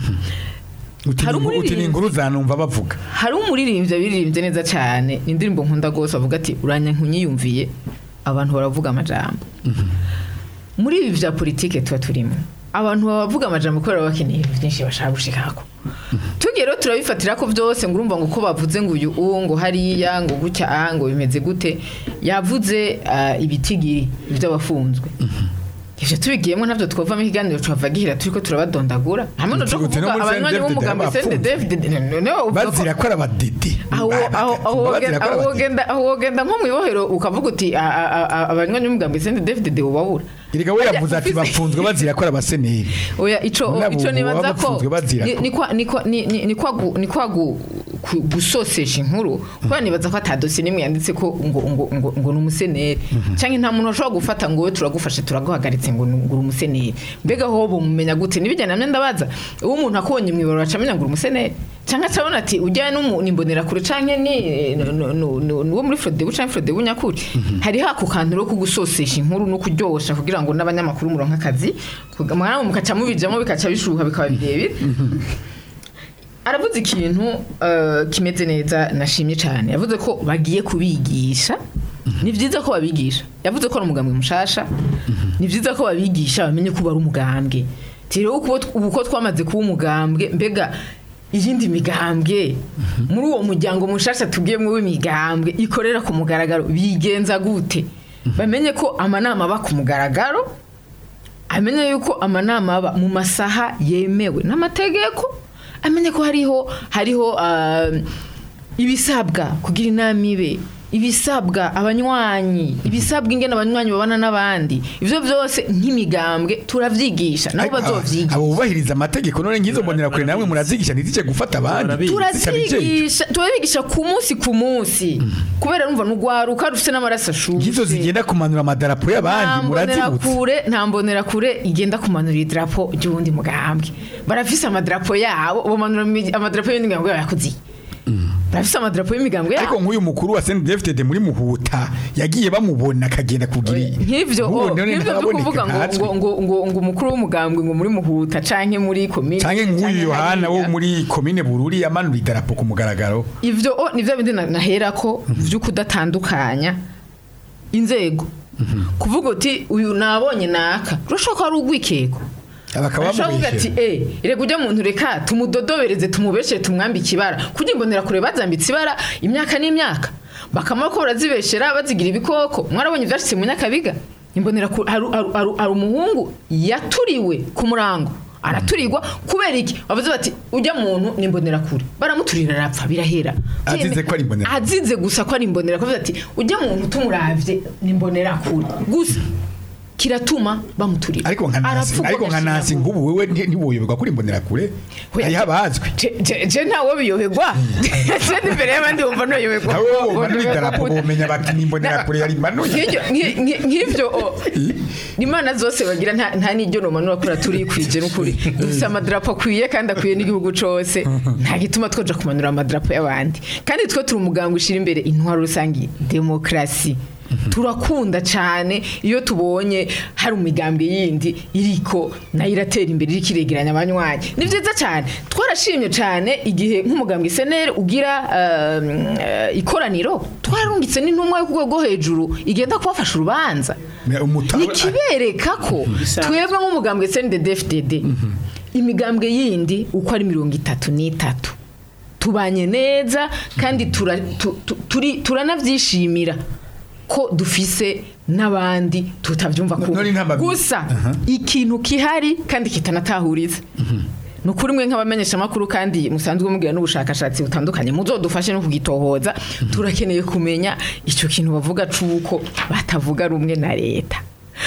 uti Hari ni- uti ni umuririmbyi. inkuru zanumva bavuga hari umuririmbyi abiririmbye neza cyane ni indirimbo nkunda rwose avuga ati uranya nkunyiyumviye abantu baravuga amajambo muri ibi bya politike tuba turimo abantu baba bavuga amajambo kubera baba bakeneye ibintu byinshi bashaka gushikako tugiye rero turabifatira ko byose ngo urumva ngo uko bavuze ngo uyu uwo ngo hariya ngo gutya aha ngo bimeze gute yavuze ah, ibitigiri by'abafunzwe ivyo tubigiyemo ntabyo twavamo ikiganiro tuhava gihera turiko turabadondagura hamwe no Uti- uti no kuvuga muri abanywanyi CNDD b'umugambi bafunzwe. CNDD noneho uvuga ko- bazira ko ari abadede aho aho aho wogenda- aho wogenda aho wogenda nko mu ibohero ukavuga uti a- a- a- a- abanywanyi b'umugambi Sende David de ubabura Erega we yavuze ati Ufise- bafunzwe bazira ko ari abaseneri oya ico Nabo ico nibaza baba ko bafunzwe bazira ni- ko. ni kwa- ni kwa- ni- ni- ni kwa gu- ni kwa gu- ku- gusosesha inkuru kubera nibaza ko atadosiye nimwe yanditse ko ngo ngo ngo ngo ni umuseneri cyangwa nta muntu ushobora gufata ngo we turagufashe turaguhagaritse ngo ni- ngo uri umuseneri mbega ho bumumenya gute nibijyana namwe ndabaza uwo umuntu akubonye mu ibaro acamenya ngo uri umuseneri cyangwa acabona ati ujyanye n'imbonera kure cyangwa ni no- no- no- no- ni uwo muri Frodebu cyangwa Frodebu nyakuri hari hako kantu ro kugusosesha inkuru no kuryosha kugira ngo n'abanyamakuru muronka akazi mwana mukaca mubijamo bikaca bishuha bikaba birebire aravuze ikintu eh, kimeze neza nashimye cyane yavuze ko bagiye kubigisha ni byiza ko babigisha yavuze ko ari umugambwe mushasha ni byiza ko babigisha bamenye ko bari umugambwe rero uko ubu ko twamaze kuba umugambwe mbega iyindi migambwe muri uwo muryango mushasha tugiyemo w'imigambwe ikorera ku mugaragaro bigenza gute bamenye ko amanama aba ku mugaragaro amenye yuko amanama aba mu masaha yemewe n'amategeko amenye ko hariho hariho ah, ibisabwa kugira inama ibe ibisabwa abanywanyi ibisabwa ingene abanywanyi babana n'abandi ivyo byose nk'imigambwe turavyigisha nabo Ariko aba- bazovyigisha abo bubahiriza amategeko none ngizo mbonera kure namwe murazigisha ntizije gufata abandi Barabizi. zitabijeje. turazigisha turabigisha ku munsi ku munsi kubera numva n'ugwaruka rufite n'amaraso ngizo ashushe zigenda kumanura amadarapo y'abandi murazibutse kure nta mbonera kure igenda kumanura idarapo ry'uwundi mugambwe barafise amadarapo yabo bamanura imi- amadarapo y'undi mugambwe yabo yakuziye barafise amadarapo y'imigambwe ariko yabo nk'uyu mukuru wa CNDD-FDD muri muhuta yagiye bamubona akagenda kugira nk'ivyo Nk'ubu oh, none nk'ivyo byo ntaboneka kuvuga ngo nkatwe. ngo ngo ngo ngo umukuru w'umugambwe ngo muri muhuta canke muri komine canke nk'uyu canke Yohana wo hariya. muri komine Bururi yamanura idarapo ku mugaragaro ivyo oh, nivyo bindi na- nahera ko vyo kudatandukanya inzego kuvuga uti uyu nabonye naka urashobora ko ari urwikeko bakaba ashobora kuvuga ati bamubeshyera eh reka ujya muntu reka tumudodobereze tumubeshere tumwambike ibara kugira imbonera kure bazambitse ibara imyaka n'imyaka bakamara ko barazibeshera bazigira ibikoko mwarabonye ivyashitse mu nyakabiga imbonera kure hari hari- hari- hari umuhungu yaturiwe ku murango araturirwa kubera iki bavuze bati ujya muntu ni imbonera kure baramuturira arapfa birahera Azize ko ari imbonera- azize gusa ko ari imbonera kure ati ujya muntu tumuravye ni imbonera kure gusa kiratuma bamuturira ariko nka nasi Arapfa ariko nka ugashinga nasi nk'ubu wewe nti- ntiwoyoberwa kuri imbonera kure Oya. hariho abazwi Je- je je ntawe biyoberwa je imbere y'abandi wumva ntuyoberwa nabo bamanura idarapo bomenya bati n'imbonera kure yari manuye Nk'iryo- nki- nki- nk'ivyo o, imana zose bagira nta nta n'iryo nomanura kura turi kwije n'ukuri dufise amadarapo akwiye kandi akwiye n'igihugu cose nta gituma twoja kumanura amadarapo y'abandi kandi twe turi umuganga ushira imbere intwaro rusange demokarasi turakunda cyane iyo tubonye hari umigambwe yindi iriko nayo iratera imbere iriko iregeranya abanywanyi ni byiza cyane twarashimye cyane igihe nk'umugambwe seneri ugira um, eh, ikoraniro twararungitse n'intumwa yo ku rwego rwo hejuru igenda kubafasha urubanza umutara nikibereka ko twebwe nk'umugambwe CNDD-FDD imigambwe yindi uko ari mirongo itatu n'itatu tubanye neza kandi tura- tu- tu- turi- turanabyishimira ko dufise n'abandi tutabyumva No- none nta mabi- gusa ikintu kihari kandi kitanatahuriza ni ukuri mwe nk'abamenyesha amakuru kandi musanzwe mugira n'ubushakashatsi butandukanye muzodufashe no kugitohoza turakeneye kumenya icyo kintu bavuga c'uko batavuga rumwe na leta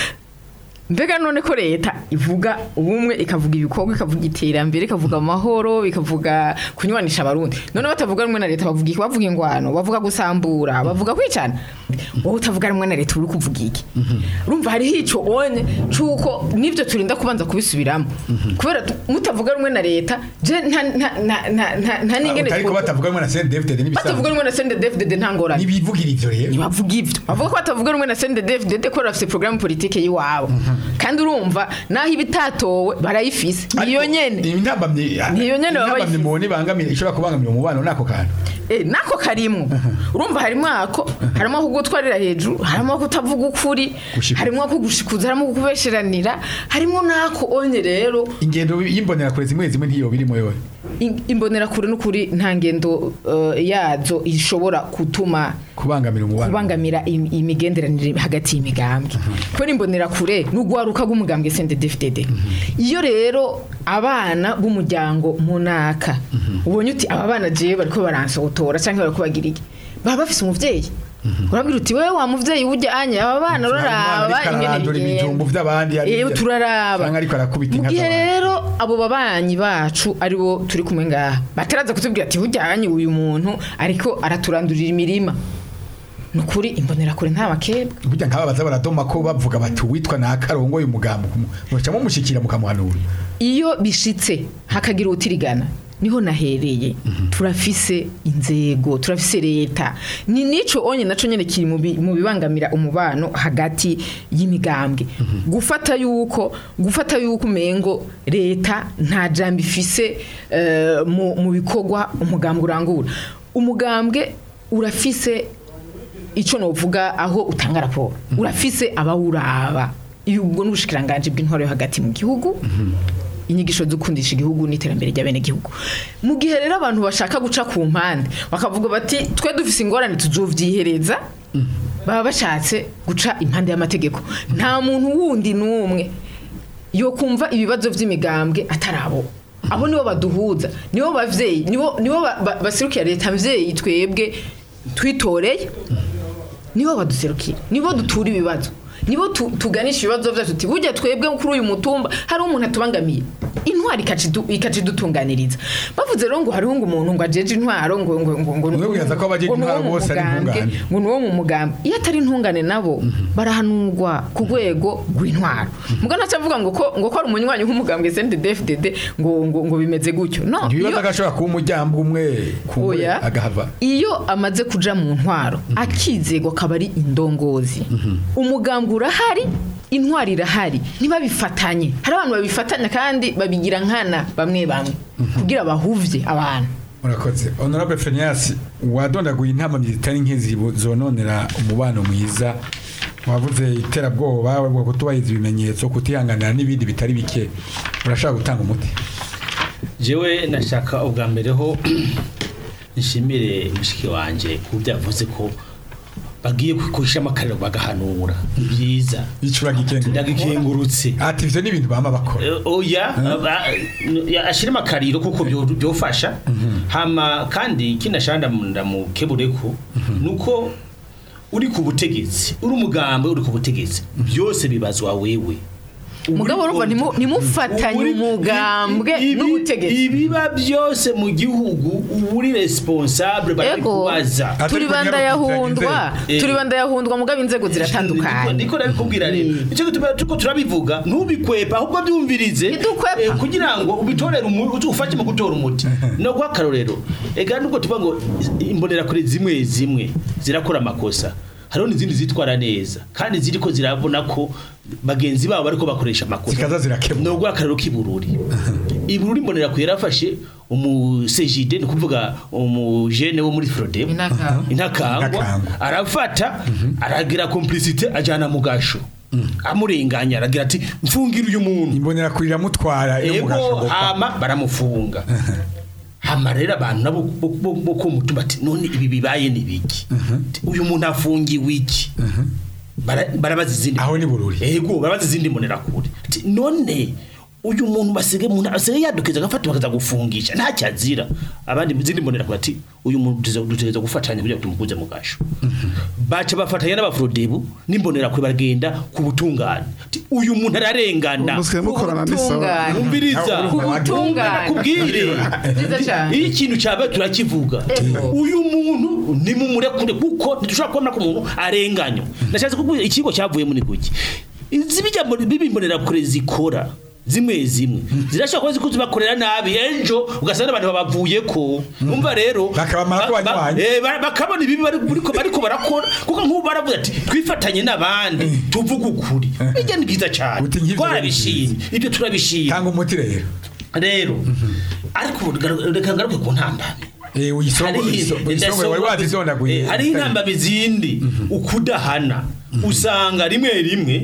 mbega none ko leta ivuga ubumwe ikavuga ibikorwa ikavuga iterambere ikavuga amahoro ikavuga kunywanisha abarundi none batavuga rumwe na leta bavuga iki bavuga ingwano bavuga gusambura bavuga kwicana wowe utavuga rumwe na leta uri kuvuga iki urumva hariho ico onye c'uko nivyo turinda kubanza kubisubiramo kubera tu- mutavuga rumwe na leta je nta nta nta nta- nta nta n'ingene ariko two- batavuga ngo na CNDD-FDD batavuga n'ibisanzwe rumwe na CNDD-FDD nta ngorane nibivugira ivyo rero ntibavuga ibyo bavuga ko batavuga rumwe na CNDD-FDD ko bafite porogaramu politike y'iwabo kandi urumva naho ibitatowe barayifise niyo nyene intambamye Niyo nyene baba intambamye bayifise. mubona ibangamira ishobora kubangamira umubano nako kantu Eh, nako karimwo urumva harimo ako harimo ako gutwarira hejuru harimo ako kutavuga ukuri Gushikuza. harimo ako gushikuza harimo ako kubesheranira harimo n'ako onye rero ingendo y'imbonera kure zimwe zimwe ntiyo birimo yowe i- imbonerakure n'ukuri nta ngendo eh, yazo ishobora gutuma kubangamira umubano kubangamira im- imigenderanire hagati y'imigambwe kubera imbonerakure n'ugwaruka rw'umugambwe CNDD-FDD iyo rero abana b'umuryango munaka ubonye uti aba bana jewe bariko baransotora cyangwa bariko bagira iki baba bafise umuvyeyi urabwira uti wewe wa muvyeyi ujyanye aba bana uraraba arandura ibijumbu vy'abandi Eh, hariya. turaraba Canke ariko arakubita mu inka gihe z'abandi. rero abo babanyi bacu ari bo turi kumwe ngaha bataraza kutubwira ati hujyanye uyu muntu ariko araturandurira imirima ni ukuri imbonerakure nta makebwa burya nk'aba baza baradoma ko bavuga bati uwitwa na karongo uyu mugambo muca mumushyikira mukamuhanura iyo bishitse hakagira utirigana niho nahereye turafise inzego turafise leta ni nico onye naco nyene kiri mu bi- mu bibangamira umubano hagati y'imigambwe gufata yuko gufata yuko umengo leta nta jambo ifise eh, mu mu bikorwa umugambwe urangura umugambwe urafise ico novuga aho utanga raporo urafise abawuraba iyo ubwo n'ubushikiranganje bw'intwaro yo hagati mu gihugu inyigisho zo gukundisha igihugu n'iterambere ry'abene gihugu mu gihe rero abantu bashaka guca ku mpande bakavuga bati twe dufise ingorane tuzovyihereza baba bashatse guca impande y'amategeko nta muntu wundi n'umwe yo kumva ibibazo by'imigambwe atarabo abo nibo baduhuza nibo bavyeyi nibo nibo ba- ba- baserukira leta mvyeyi twebwe twitoreye nibo baduserukira nibo dutura ibibazo nibo tu- tuganisha ibibazo byacu tuti burya twebwe kuri uyu mutumba hari umuntu atubangamiye intwari ikacidu- ikacidutunganiriza bavuze rero ngo hariho ngo umuntu ngo ajeje intwaro ngo ngo ngo ngo Mwe mwibaza ko abajeje ngo ni uwo intwaro mu bose ari mugambwe, intungane. ngo ni uwo mu mugambi iyo atari intungane nabo barahanurwa ku rwego rw'intwaro mbwa ntacyo avuga ngo ko ngo ko ari umunywanyi w'umugambwe CNDD-FDD ngo ngo ngo bimeze gutyo no ntibibaza iyo- ko ashobora kuba umuryango umwe kumwe Oya. agahava iyo amaze kuja mu ntwaro akizego akaba ari indongozi umugambwe urahari intwari irahari ntibabifatanye hari abantu babifatanya kandi babigira nkana bamwe bamwe kugira bahuvye abantu murakoze honorable Phineas wadondaguye intama zitari nk'izi bu- zononera umubano mwiza wavuze iterabwoba bwo kutubahiriza ibimenyetso kutihanganira n'ibindi bitari bike urashaka gutanga umuti jewe nashaka ubwa mbere ho nshimire mushiki wanje ku byo yavuze ko bagiye kwishamo akariro bagahanura ni byiza icura gikenga ndagikengurutse ati ivyo ni ibintu bama bakora Eh, oya aba- ya- ashiremo akariro kuko byo- byofasha hama kandi kinashanda ndamukebureko nuko uri ku butegetsi uri umugambi uri ku butegetsi byose bibazwa wewe mugabo urumva ntimu- ntimufatanye Uri- umugambwe ibi- n'ubutegetsi ibiba byose mu gihugu uba uri responsable bari ego kubaza Atari turi banda yahundwa Eh. turi banda yahundwa mugabo inzego ziratandukanye niko nabikubwira rero icyo gituma tuko turabivuga ntubikwepa ahubwo byumvirize Ntidukwepa. eh, kugira ngo ubitorere umuti ufashe mu gutora umuti no guha akarorero ega nubwo tuvuga ngo imbonera kure zimwe zimwe zirakora amakosa hariho n'izindi zitwara neza kandi ziriko zirabona ko bagenzi babo bariko bakoresha amakosa Zikaza zirakemura. no guha akarorero k'ibururi ibururi mbonera kure yarafashe umusejide ni ukuvuga umujene wo muri Frodem Intakangwa. intakangwa Intakangwa. arafata aragira complicité ajana mu gasho amurenganya aragira ati mfungira uyu muntu imbonera kurira mutwara iyo ego mugashoboka hama baramufunga hama rero abantu nabo bo- bo- bo ku mutumba ati none ibi bibaye ni biki uyu muntu afungiwe iki Bara- barabaza izindi Aho ni bururi. ego barabaza izindi mbonera kure ati none uyu muntu basige muntu asigaye yadukiza agafata bakaza gufungisha nta cyazira abandi izindi mbonera kure ati uyu muntu dutegereza- dutegereza gufatanya kugira ngo tumukuze mu gasho baca bafatanya n'abafurodebu n'imbonera kure bagenda ku butungane Ati, uyu muntu ararengana musigaye mukorana n'isawa Ubutungane. umviriza Ku butungane. kubwire Nziza cyane. iyo ikintu cyabaye turakivuga Ego. uyu muntu nimumurekure kuko ntidushobora kubona ko umuntu arenganywa ndashatse kubwira ikigo cyavuye muri kuki izi bijya muri- bibimbonera kure zikora zimwe zimwe zirashobora kuba zikuzi bakorera nabi ejo ugasanga n'abantu babavuye ko umva rero Bakabamara ko ba- ba- banywanyi. eh, ba- bakabona ibibi bari- bariko bariko barakora kuko nk'ubu baravuga ati twifatanye n'abandi tuvuge ukuri bijya ni byiza cyane Uti nk'ivyo twarabishimye ibyo turabishimye tanga umuti rero rero ariko ubu garu- reka ngaruke ku ntambamyi eh uyisongo uyisongo wari wazidondaguye hari intambamyi zindi ukudahana usanga rimwe rimwe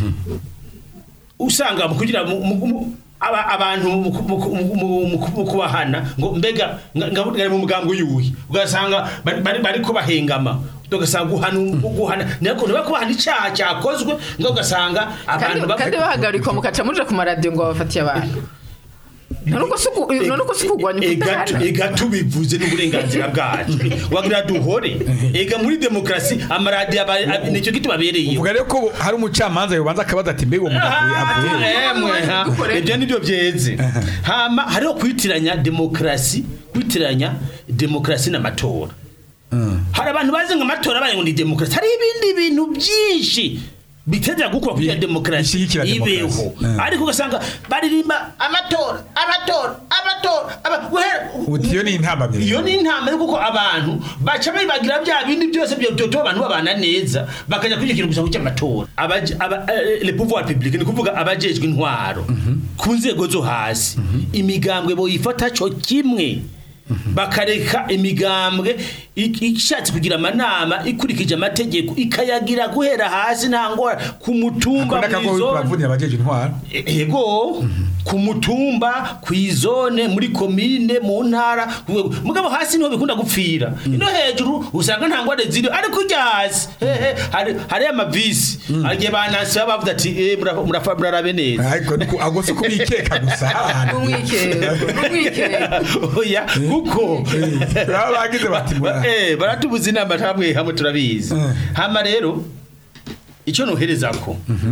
usanga mu kugira mu- mu- mu- aba- abantu mu- mu- mu- mu- mu- mu kubahana ngo mbega nga- nga- ngari mu mugambo yuhi ugasanga bari- bari bari ko bahengama ugasanga guhana guhana nako niba kubahana icyaha cyakozwe ngo ugasanga kandi abantu bapfa- kandi bahagarikwa mukaca muja ku maradiyo ngo babafatiye abantu none uko si uku- none uko si ukugwanya ega ukudahana ega tubivuze n'uburenganzira bwacu wagira duhore ega muri demokarasi amaradiyo aba- ab- nicyo gituma abereyeho uvuga rero ko hari umucamanza yobanza akabaza ati mbega uwo mugabo avuye emwe ha, Dukore. ibyo nibyo byeze hama hariho kwitiranya demokarasi kwitiranya demokarasi n'amatora hari abantu bazi ngo amatora abaye ngo ni demokarasi hari ibindi bintu byinshi biteza gukora kugira Bi- demokarasi bishyigikira ibeho demokarasi. Eh. ariko ugasanga baririmba amatora amatora amatora aba- guhera- uti iyo ni intambamyi iyo ni intambwe kuko abantu baca bibagira bya bindi byose byotuma abantu babana neza bakajya kuri icyo kintu gusa cy'amatora Abaje- aba- eh, le pouvoir public ni kuvuga abajejwe intwaro ku nzego zo hasi imigambwe boyifata cyo kimwe bakareka imigambwe ik- ishatse kugira amanama ikurikije amategeko ikayagira guhera hasi nta ngora ku mutumba akunda kago mw'izone. bavunira abajeje intwara ego ku mutumba ku izone muri komine mu ntara ku rwego- mugabo hasi niho bikunda gupfira ino hejuru usanga nta ngwara ziri ariko ujya hasi hehe hari hari amavisi agiye banansi baba bavuga ati eh murafa- murafa murarabe neza ariko niko- ahubwo si kubikeka gusa n'umwikero n'umwikero oya kuko baba bagize bati mura eh baratubuza inama hamwe hamwe turabizi Mm. hama rero icyo nohereza ko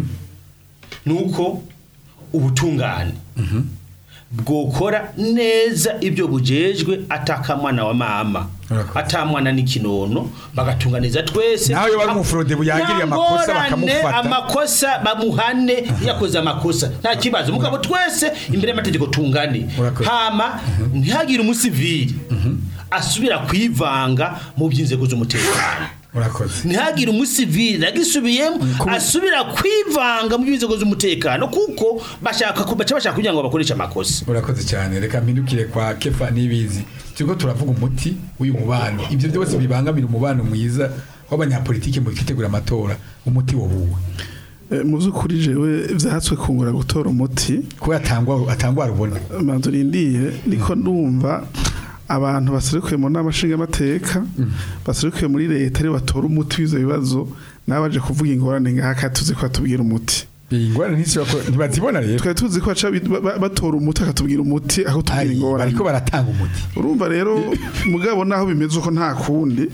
nuko ubutungane bwokora neza ibyo bujejwe atakamwana wa mama Urakoze. atamwana n'ikinono bagatunganiza twese Nawe iyo bari mu Frode buyagiriye amakosa Nta ngorane, bakamufata. amakosa bamuhane yakoze amakosa nta kibazo mugabo twese imbere y'amategeko tungane Urakoze. hama ntihagire umusivili asubira kwivanga mu by'inzego z'umutekano urakoze ntihagire umusivili nagisubiyemo asubira kwivanga mu by'inzego z'umutekano kuko bashaka ku- baca bashaka kugira ngo bakoreshe amakosa urakoze cyane reka mpindukire kwa kefa n'ibizi turiko turavuga umuti w'uyu mubano ibyo byose bibangamira umubano mwiza w'abanyapolitike mu kwitegura amatora umuti wobuwe Eh, mu by'ukuri jewe vyatswe kungura gutora umuti ko atangwa atangwa rubona manzu rindiye niko ndumva abantu baserukiye mu nama nshingamateka baserukiye muri leta ari batora umuti w'ivyo bibazo nabo baje kuvuga ingorane ngaha kandi tuzi ko batubwira umuti iyi ngorane ntisi- ntibazibona rero twari tuzi ko baca bi- ba- ba- batora umuti akatubwira umuti aho tubwira Ari, ingorane bariko baratanga umuti urumva rero mugabo naho bimeze uko nta kundi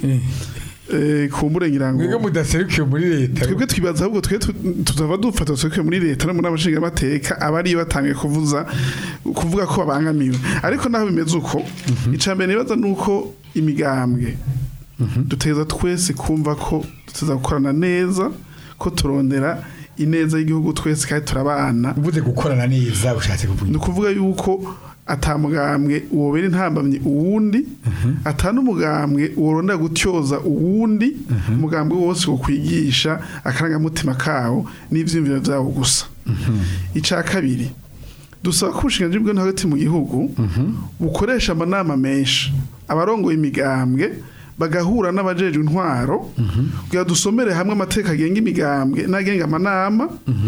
eh, kumbure ngira ngo mwebwe mudaserukiye muri leta twebwe twibaza ahubwo twe tu- tutava dufata twe muri leta no muri amashinga amateka abari batangiye kuvuza kuvuga ko babangamiwe ariko naho bimeze uko icambere nibaza nuko imigambwe duteza twese kumva ko tuteza gukorana neza ko turondera ineza y'igihugu twese kandi turabana uvuze gukorana neza ushatse kuvuga ni ukuvuga yuko atamugambwe wobera intambamye uwundi atanumugambwe woronda gutyoza uwundi umugambwe wose wo kwigisha akarangamutima kawo n'ivyiyumviro vyawo gusa ica kabiri dusaba ko ubushinganji bwo hagati mu gihugu bukoresha amanama menshi abarongoye imigambwe bagahura n'abajejwe intwaro kugira dusomere hamwe amateka agenga imigambwe n'agenga amanama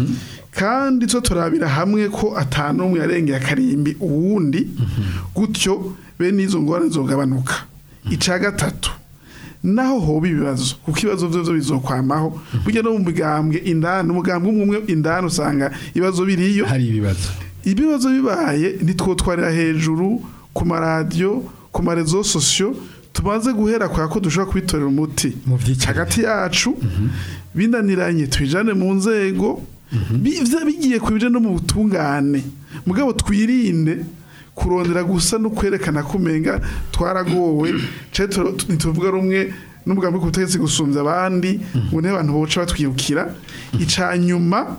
kandi two turabira hamwe ko atanumwe yarengeye akarimbi uwundi gutyo bene izo ngorane zogabanuka ica gatatu naho hoba ibibazo kuko ibibazo byo bizokwamaho burya no mu migambwe indani umugambwe umwe umwe indani usanga ibibazo biriyo hari ibibazo ibibazo bibaye ntitwotwarira hejuru ku maradiyo ku marezo sosiyo tumaze guhera kwa ko dushobora kubitorera umuti Mu vyicaro. hagati yacu binaniranye twijane mu nzego biza bigiye ku bije no mu butungane mugabo twirinde kurondera gusa no kwerekana ko umenga twaragowe canke tu- ntituvuga rumwe n'umugambi ku butegetsi gusumbya abandi ngo niho abantu boca batwirukira ica nyuma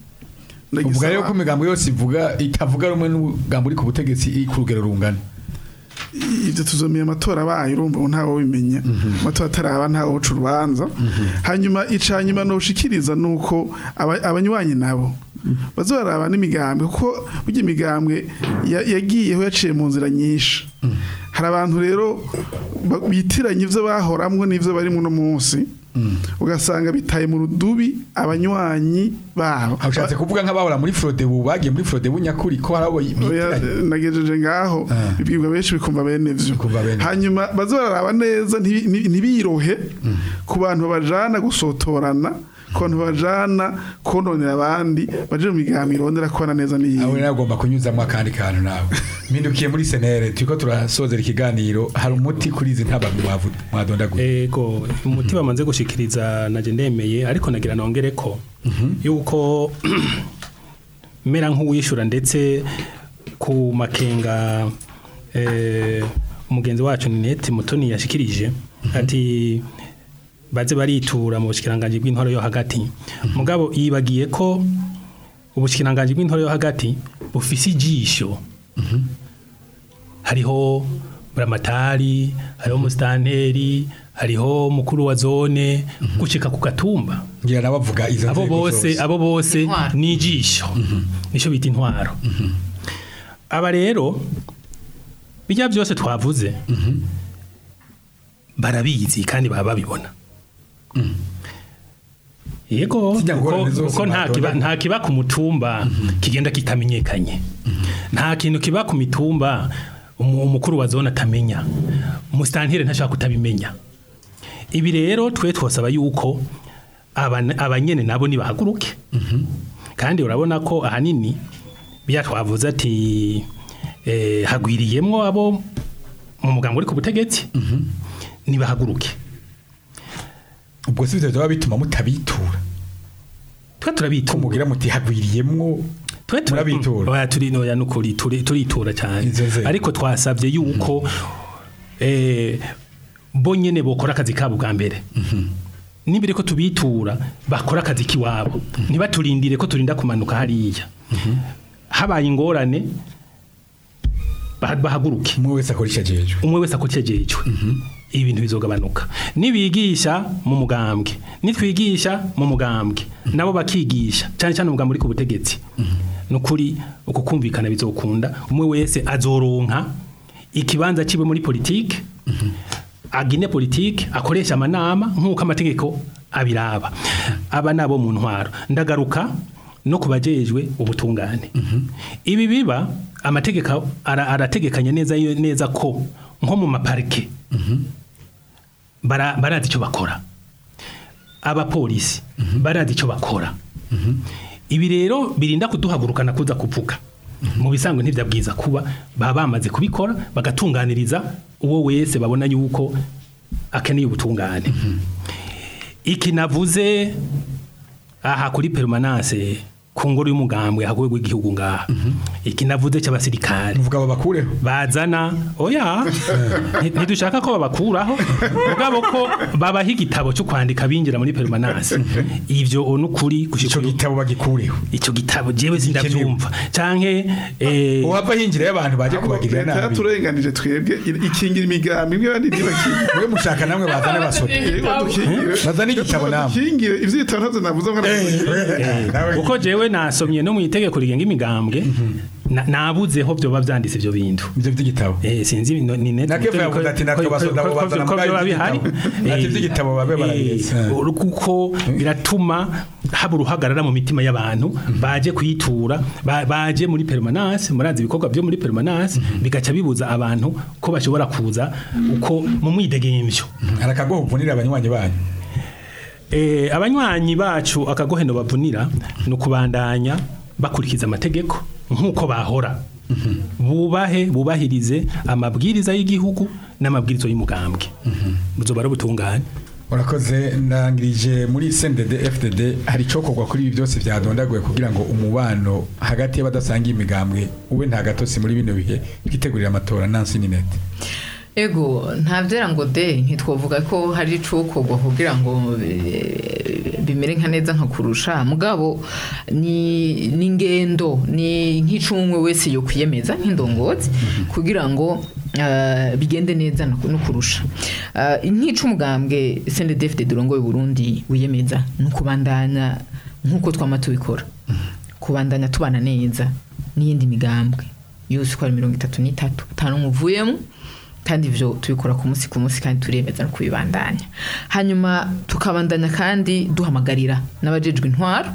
uvuga rero ko ndagisaba- imigambo yose ivuga itavuga rumwe n'umugambo uri ku butegetsi iri ku rugero rungana ibyo tuzomeye amatora abaye urumva ubu ntawe ubimenya amatora ataraba ntawe uca urubanza hanyuma ica nyuma nushikiriza nuko aba- abanywanyi nabo baza baraba n'imigambwe kuko burya imigambwe ya- yagiyeho yaciye mu nzira nyinshi hari abantu rero ba- bitiranya ivyo bahoramwo n'ivyo bari muno munsi ugasanga bitaye mu rudubi abanywanyi babo aho ushatse kuvuga nk'abahora muri frode bu bagiye muri frode bunyakuri ko hari abo Oya, bitiranye nagejeje ngaho Ah. bibwirwa benshi bikumva bene vyo Bikumva bene vyo. hanyuma baze bararaba neza ntibi- ntibi- ntibirohe ku bantu babajana gusotorana ku bantu babajana kononera abandi baje mu migambi irondera kubana neza aho n'iyi rero agomba kunyuzamo akandi kantu nawe mpindukiye muri senere turiko turasozera ikiganiro hari umuti kuri izi ntabamwe mwavu- mwadondaguye Ego umuti bamaze gushikiriza naje ndemeye ariko nagira nongere ko yuko mera nk'uwishura ndetse ku makenga eh, umugenzi wacu Ninette Mutoni yashikirije ati baze baritura mu bushikiranganje bw'intwaro yo hagati mugabo yibagiye ko ubushikiranganje bw'intwaro yo hagati bufise ijisho hariho buramatari hariho musitanteri hariho mukuru wa zone gucika ku gatumba ngira nabo bavuga izo abo nzego bose zose. abo bose Intwaro. ni ijisho nicyo bita intwaro aba rero bijya byose twavuze barabizi kandi baba babibona yego Zijya kuko ngorane zose kuko nta kiba mwadonda. nta kiba ku mutumba kigenda kitamenyekanye nta kintu kiba ku mitumba umu- umukuru wa zone atamenya umusitantire ntashaka kutabimenya ibi rero twe twosaba yuko aba- abanyene nabo nibahaguruke kandi urabona ko ahanini biya twavuze ati eh, hagwiriyemwo abo mu mugambo uri ku butegetsi nibahaguruke ubwo si byo byaba bituma mutabitura twe ko turabitura mugira muti hagwiriyemwo twe tura- murabitura Oya, turi noya nukuri turi turitura cyane Izo nzego. ariko twasabye yuko eh bo nyene bokora akazi kabo bwa mbere nibiri ko tubitura bakora akazi kiwabo ntibaturindire ko turinda kumanuka hariya habaye ingorane bah- bahaguruke umwe wese akora icyo ajejwe umwe wese akocyejejwe ibintu bizogabanuka nibigisha mu mugambwe nitwigisha mu mugambwe nabo bakigisha cyane cyane umugambwe uri ku butegetsi nukuri uko kumvikana bizokunda umwe wese azoronka ikibanza kibe muri politike agine politike akoresha amanama nk'uko amategeko abiraba aba nabo mu ntwaro ndagaruka no kubajejwe ubutungane ibi biba amategeko ara- arategekanya neza yo- neza ko nko mu maparike bara- barazi icyo bakora abapolisi barazi icyo bakora ibi rero birinda kuduhagurukana kuza kuvuga mu bisanzwe ntibyabwiza kuba baba bamaze kubikora bagatunganiriza uwo wese babona yuko akeneye ubutungane iki navuze aha kuri permanence ku ngoro y'umugambwe hagoye w'igihugu ngaha iki navuze cy'abasirikare muvuga babakureho bazana oya nti- ntidushaka ko babakuraho mugabo ko babaha igitabo cyo kwandika binjira muri permanence ivyo nukuri icyo gitabo bagikureho icyo gitabo jewe sindavyumva canke eh, uhava hinjira y'abantu baje kubagirira leta nabi yaturenganije twebwe i- ikingira imigambi imwe abandi ntibakingira mwe mushaka namwe bazane basote bazane igitabo namwe dukingire ivyo ibitabo ntazo navuze ngo nawe kuko jewe nasomye no mu itegeko rigenga imigambwe na- nabuzeho vyoba vyanditse ivyo bintu ibyo by'igitabo Eh, sinzi no- ni net Na Kefa yavuze ati natwe basoda bo bazana ko mugayo vyoba bihari ivy'igitabo. Ati ivy'igitabo babe barabiretse. Eh, kuko biratuma haba uruhagarara mu mitima y'abantu baje kuyitura ba- baje muri permanence murazi ibikorwa byo muri permanence bigaca bibuza abantu ko bashobora kuza uko mu mwidegemvyo hari akagoho uvunira abanywanyi banyu Eh, abanywanyi bacu akagoheno bavunira ni ukubandanya bakurikiza amategeko nk'uko bahora bubahe bubahirize amabwiriza y'igihugu n'amabwiriza y'umugambwe buzoba ari ubutungane urakoze ndangirije muri CNDD FDD hari icokorwa kuri ibi byose byadondaguye kugira ngo umubano hagati y'abadasangiye imigambwe ube nta gatotsi muri bino bihe twitegurira amatora nansi ninete ego ntabyera ngo de ntitwavuga ko hari icukorwa kugira ngo eh, bimere nka neza nka kurusha mugabo ni ni ingendo ni nk'icumwe wese yo kwiyemeza nk'indongozi kugira ngo eh, bigende neza no no kurusha Eh, nk'icumugambwe CNDD-FDD durongoye Burundi wiyemeza ni ukubandanya nk'uko twama tubikora kubandanya tubana neza n'iyindi migambwe yose uko ari mirongo itatu n'itatu atanu umuvuyemo kandi ivyo tubikora ku munsi ku munsi kandi turemeza no kubibandanya hanyuma tukabandanya kandi duhamagarira n'abajejwe intwaro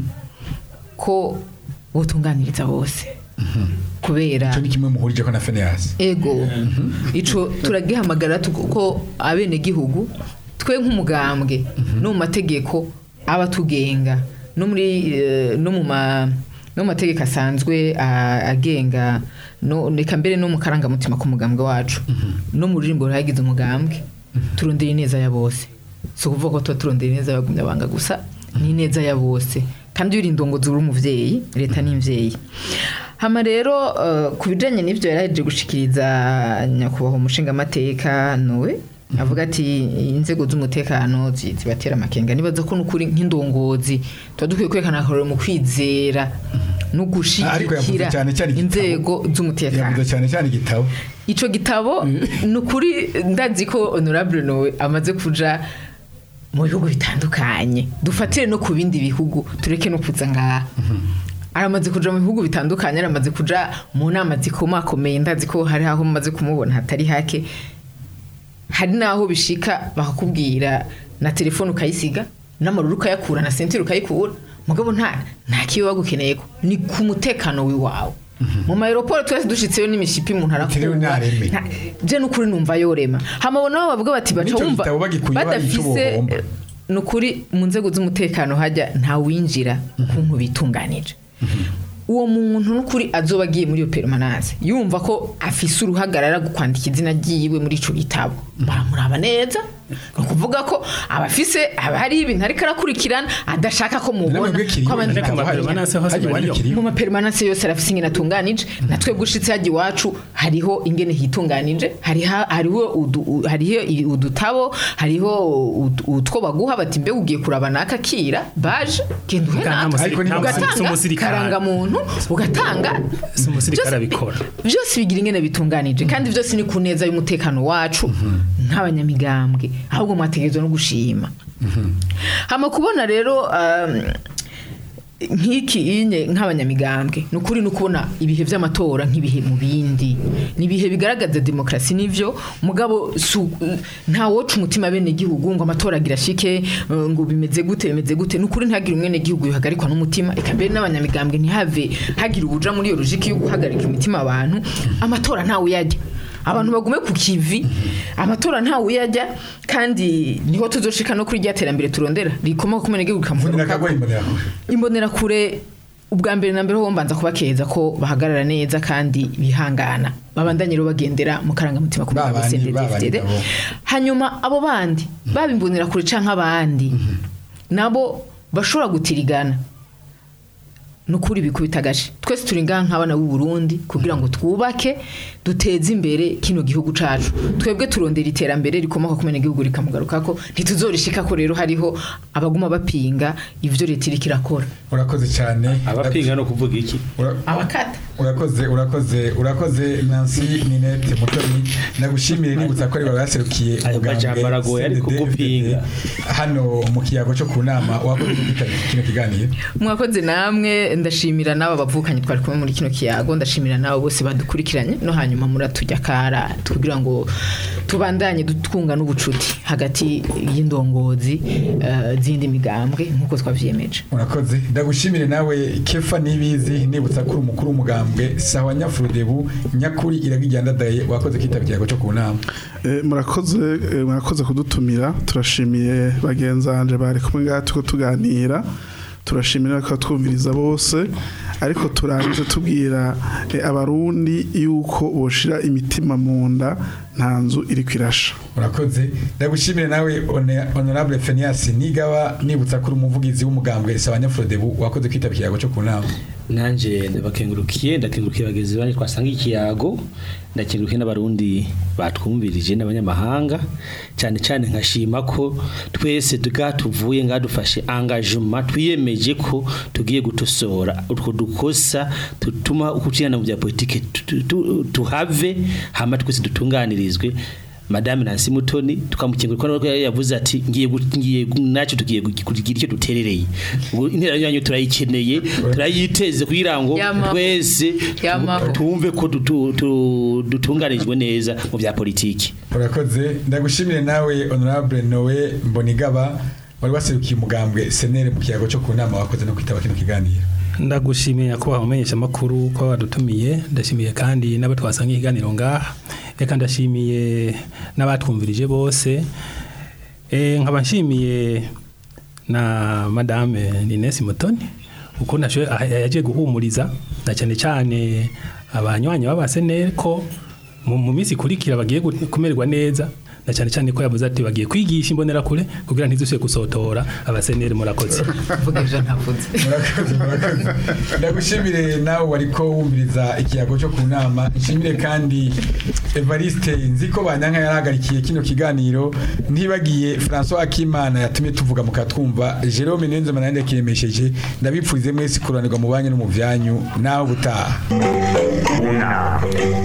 ko botunganiriza bose kubera icyo ni kimwe muhurije ko na Phineas ego ico turagihamagara tu- ko abenegihugu twe nk'umugambwe no mu mategeko aba tugenga no muri eh, no mu ma no mu mategeko asanzwe a- agenga no reka mbere no mu karangamutima k'umugambwe wacu no mu ruririmbo ruhagize umugambwe turondera ineza ya bose si ukuvuga ko tuba turondera ineza y'abagumyabanga gusa ni ineza ya bose kandi iyo uri indongozi uri umuvyeyi leta ni imvyeyi hama rero eh, ku bijanye n'ivyo yaraje gushikiriza nyakubahwa umushingamateka nowe avuga ati inzego z'umutekano zi- zibatera amakenga nibaza ko nukuri nk'indongozi tuba dukwiye kwerekana akarorero mu kwizera no ariko yavuze gushigikira cyane cyane igitabo. inzego z'umutekano yavuze cyane cyane igitabo ico gitabo ni ukuri ndazi ko honorable nowe amaze kuja mu bihugu bitandukanye dufatire no ku bindi bihugu tureke no kuza ngaha aramaze kuja mu bihugu bitandukanye aramaze kuja mu nama zikomakomeye ndazi ko hari aho mumaze kumubona hatari hake hari n'aho bishika bakakubwira na telefone ukayisiga n'amaruru ukayakura na sentire ukayikura mugabo nta nta kiyo bagukeneye ko ni ku mutekano w'iwawe mu mayeroporo twese dushitseyo n'imishipi umuntu Utiriwe arakumva nareme. Nta- je n'ukuri numva yorema hamabona bo bavuga bati baca N'ico wumva gitabo bagikuye bari ico badafise bohomba. ni ukuri mu nzego z'umutekano hajya nta winjira ukuntu bitunganije uwo muntu n'ukuri azoba agiye muri iyo perumananse yumva ko afise uruhagarara kwandika izina ryiwe muri ico gitabo baramuraba neza ni ukuvuga ko abafise aba hari ibintu ariko arakurikirana adashaka ko mubona Namwe kiriyo, ko abandi Ariko ntabwo hari- amaperumananse hose hari bariyo. kiriyo. mu maperumananse yose arafise ingene atunganije natwe gushitse hajya iwacu hariho ingene hitunganije hariho hariho udu- u- hariho i- udutabo hariho ud- utwo baguha bati mbe ugiye kuraba naka kira baje genda uhe Nta naka musiri- Ariko ni- nta musiri- si ugatanga umusirikare. karangamuntu ugatanga Si umusirikare Byose- abikora. byose bigira ingene bitunganije kandi byose ni ku neza y'umutekano wacu nk'abanyamigambwe ahubwo mwategerezwa no gushima hama kubona rero um, nk'iki inye nk'abanyamigambwe ni ukuri ni ukubona ibihe by'amatora nk'ibihe mu bindi ni ibihe bigaragaza demokarasi n'ivyo mugabo su- nta woca umutima bene gihugu ngo amatora agira shike eh, ngo bimeze gute bimeze gute ni ukuri ntihagire umwene gihugu bihagarikwa n'umutima eka mbere n'abanyamigambwe ntihave hagira ubuja muri iyo logike yo guhagarika imitima abantu amatora ntawe uyajya abantu bagume ku kivi amatora ntawe uyajya kandi niho tuzoshika no kuri rya terambere turondera rikomoka ku mwene gihugu Mvunira rikamugaruka akagwa imbere yawe. imbonerakure ubwa mbere na mbere ho mbanza kubakeza ko bahagarara neza kandi bihangana babandanye rero bagendera mu karangamutima ku Ba bwa bandi, CNDD ba bandi FDD. nabo. hanyuma abo bandi baba imbonerakure canke abandi nabo bashobora gutirigana nukuri bikubita agace twese turi ngaha nk'abana b'u Burundi kugira ngo twubake duteze imbere kino gihugu cacu twebwe turondera iterambere rikomoka ku gihugu rikamugarukako ntituzorishika ko rero hariho abaguma bapinga ivyo leta iriko irakora urakoze cyane abapinga no kuvuga iki Ura- abakata urakoze urakoze urakoze Nancy Ninette Mutoni nagushimire nibutsa ko ari bawe baserukiye Ayo umugambwe majambo aragoye ariko CNDD, gupinga. hano mu kiyago cyo ku nama wakoze kwitabira kino kiganiro mwakoze namwe ndashimira n'aba bavukanye twari kumwe muri kino kiyago ndashimira n'abo bose badukurikiranye no hanyuma muratujya kara kugira ngo tubandanye twunga n'ubucuti hagati y'indongozi eh, z'indi migambwe nk'uko twavyiyemeje urakoze ndagushimire nawe kefa nibizi nibutsa ko uri umukuru w'umugambwe sawa nyafurudebu nyakuri iragijyandadaye wakoze kwitabira ikiyago cyo ku nama Eh, murakoze eh, murakoze kudutumira turashimiye bagenzanje bari kumwe ngaha tuko tuganira turashimira ko twumviriza bose ariko turangije tubwira eh, abarundi yuko boshira imitima mu nda nta nzu iri kwirasha urakoze ndagushimire nawe Hone- honorable Phineas nigaba nibutsa ko uri umuvugizi w'umugambwe sawa nyafurudebu wakoze kwitabira ikiyago cyo ku nama nanje ndabakengurukiye ndakengurukiye bagenzi banje twasanga ikiyago ndakengurukiye n'abarundi batwumvirije n'abanyamahanga cyane cyane nkashima ko twese tuvuye ngaha dufashe engagement twiyemeje ko tugiye gutosora utwo dukosa tutuma ukucirana mu bya politike tu- tu- tuhave hama twese dutunganirizwe Madame Nancy Mutoni tukamukengura ko yavuze ati ngiye gu- ngiye gu- nacu tugiye gu- kugira icyo duterereye ubu intera yanyu turayikeneye turayiteze kugira ngo Yama. twese Yamaho. tumve ko dutu- tu- dutunganijwe neza mu bya politiki urakoze ndagushimire nawe honorable nowe mbonigaba wari waserukiye umugambwe senere mu kiyago cyo ku nama wakoze no kwitaba kino kiganiro ndagushimiye ko wamenyesha amakuru ko wadutumiye ndashimiye kandi n'abo twasanga ikiganiro ngaha reka ndashimiye n'abatwumvirije bose Eh, nkaba nshimiye na madame Nines Mutoni uko nashoye ah, yagiye guhumuriza na cyane cyane abanywanyi b'abasenere ko mu mu minsi ikurikira bagiye gu- kumererwa neza na cyane cyane ko yavuze ati bagiye kwigisha imbonerakure kugira ntizusubire gusotora abasenere murakoze mvuga ivyo ntavuze murakoze murakoze ndagushimire nawe wariko wumviriza ikiyago cyo ku nama nshimire kandi Evariste nzi ko banyanka yarahagarikiye kino kiganiro ntibagiye François Akimana yatumye tuvuga mukatwumva Jerome Niyonzima nande kiremesheje ndabipfurize mwese kuranirwa mu banyu no mu byanyu nawe ubutaha Una.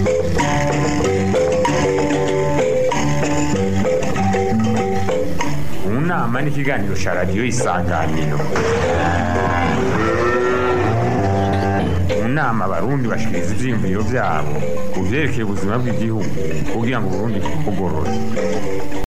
Unama ni ikiganiro cya radiyo isanganiro mu nama abarundi bashikiriza ivyiyumviro vyabo ku vyerekeye ubuzima bw'igihugu kugira ngo uburundi bugorore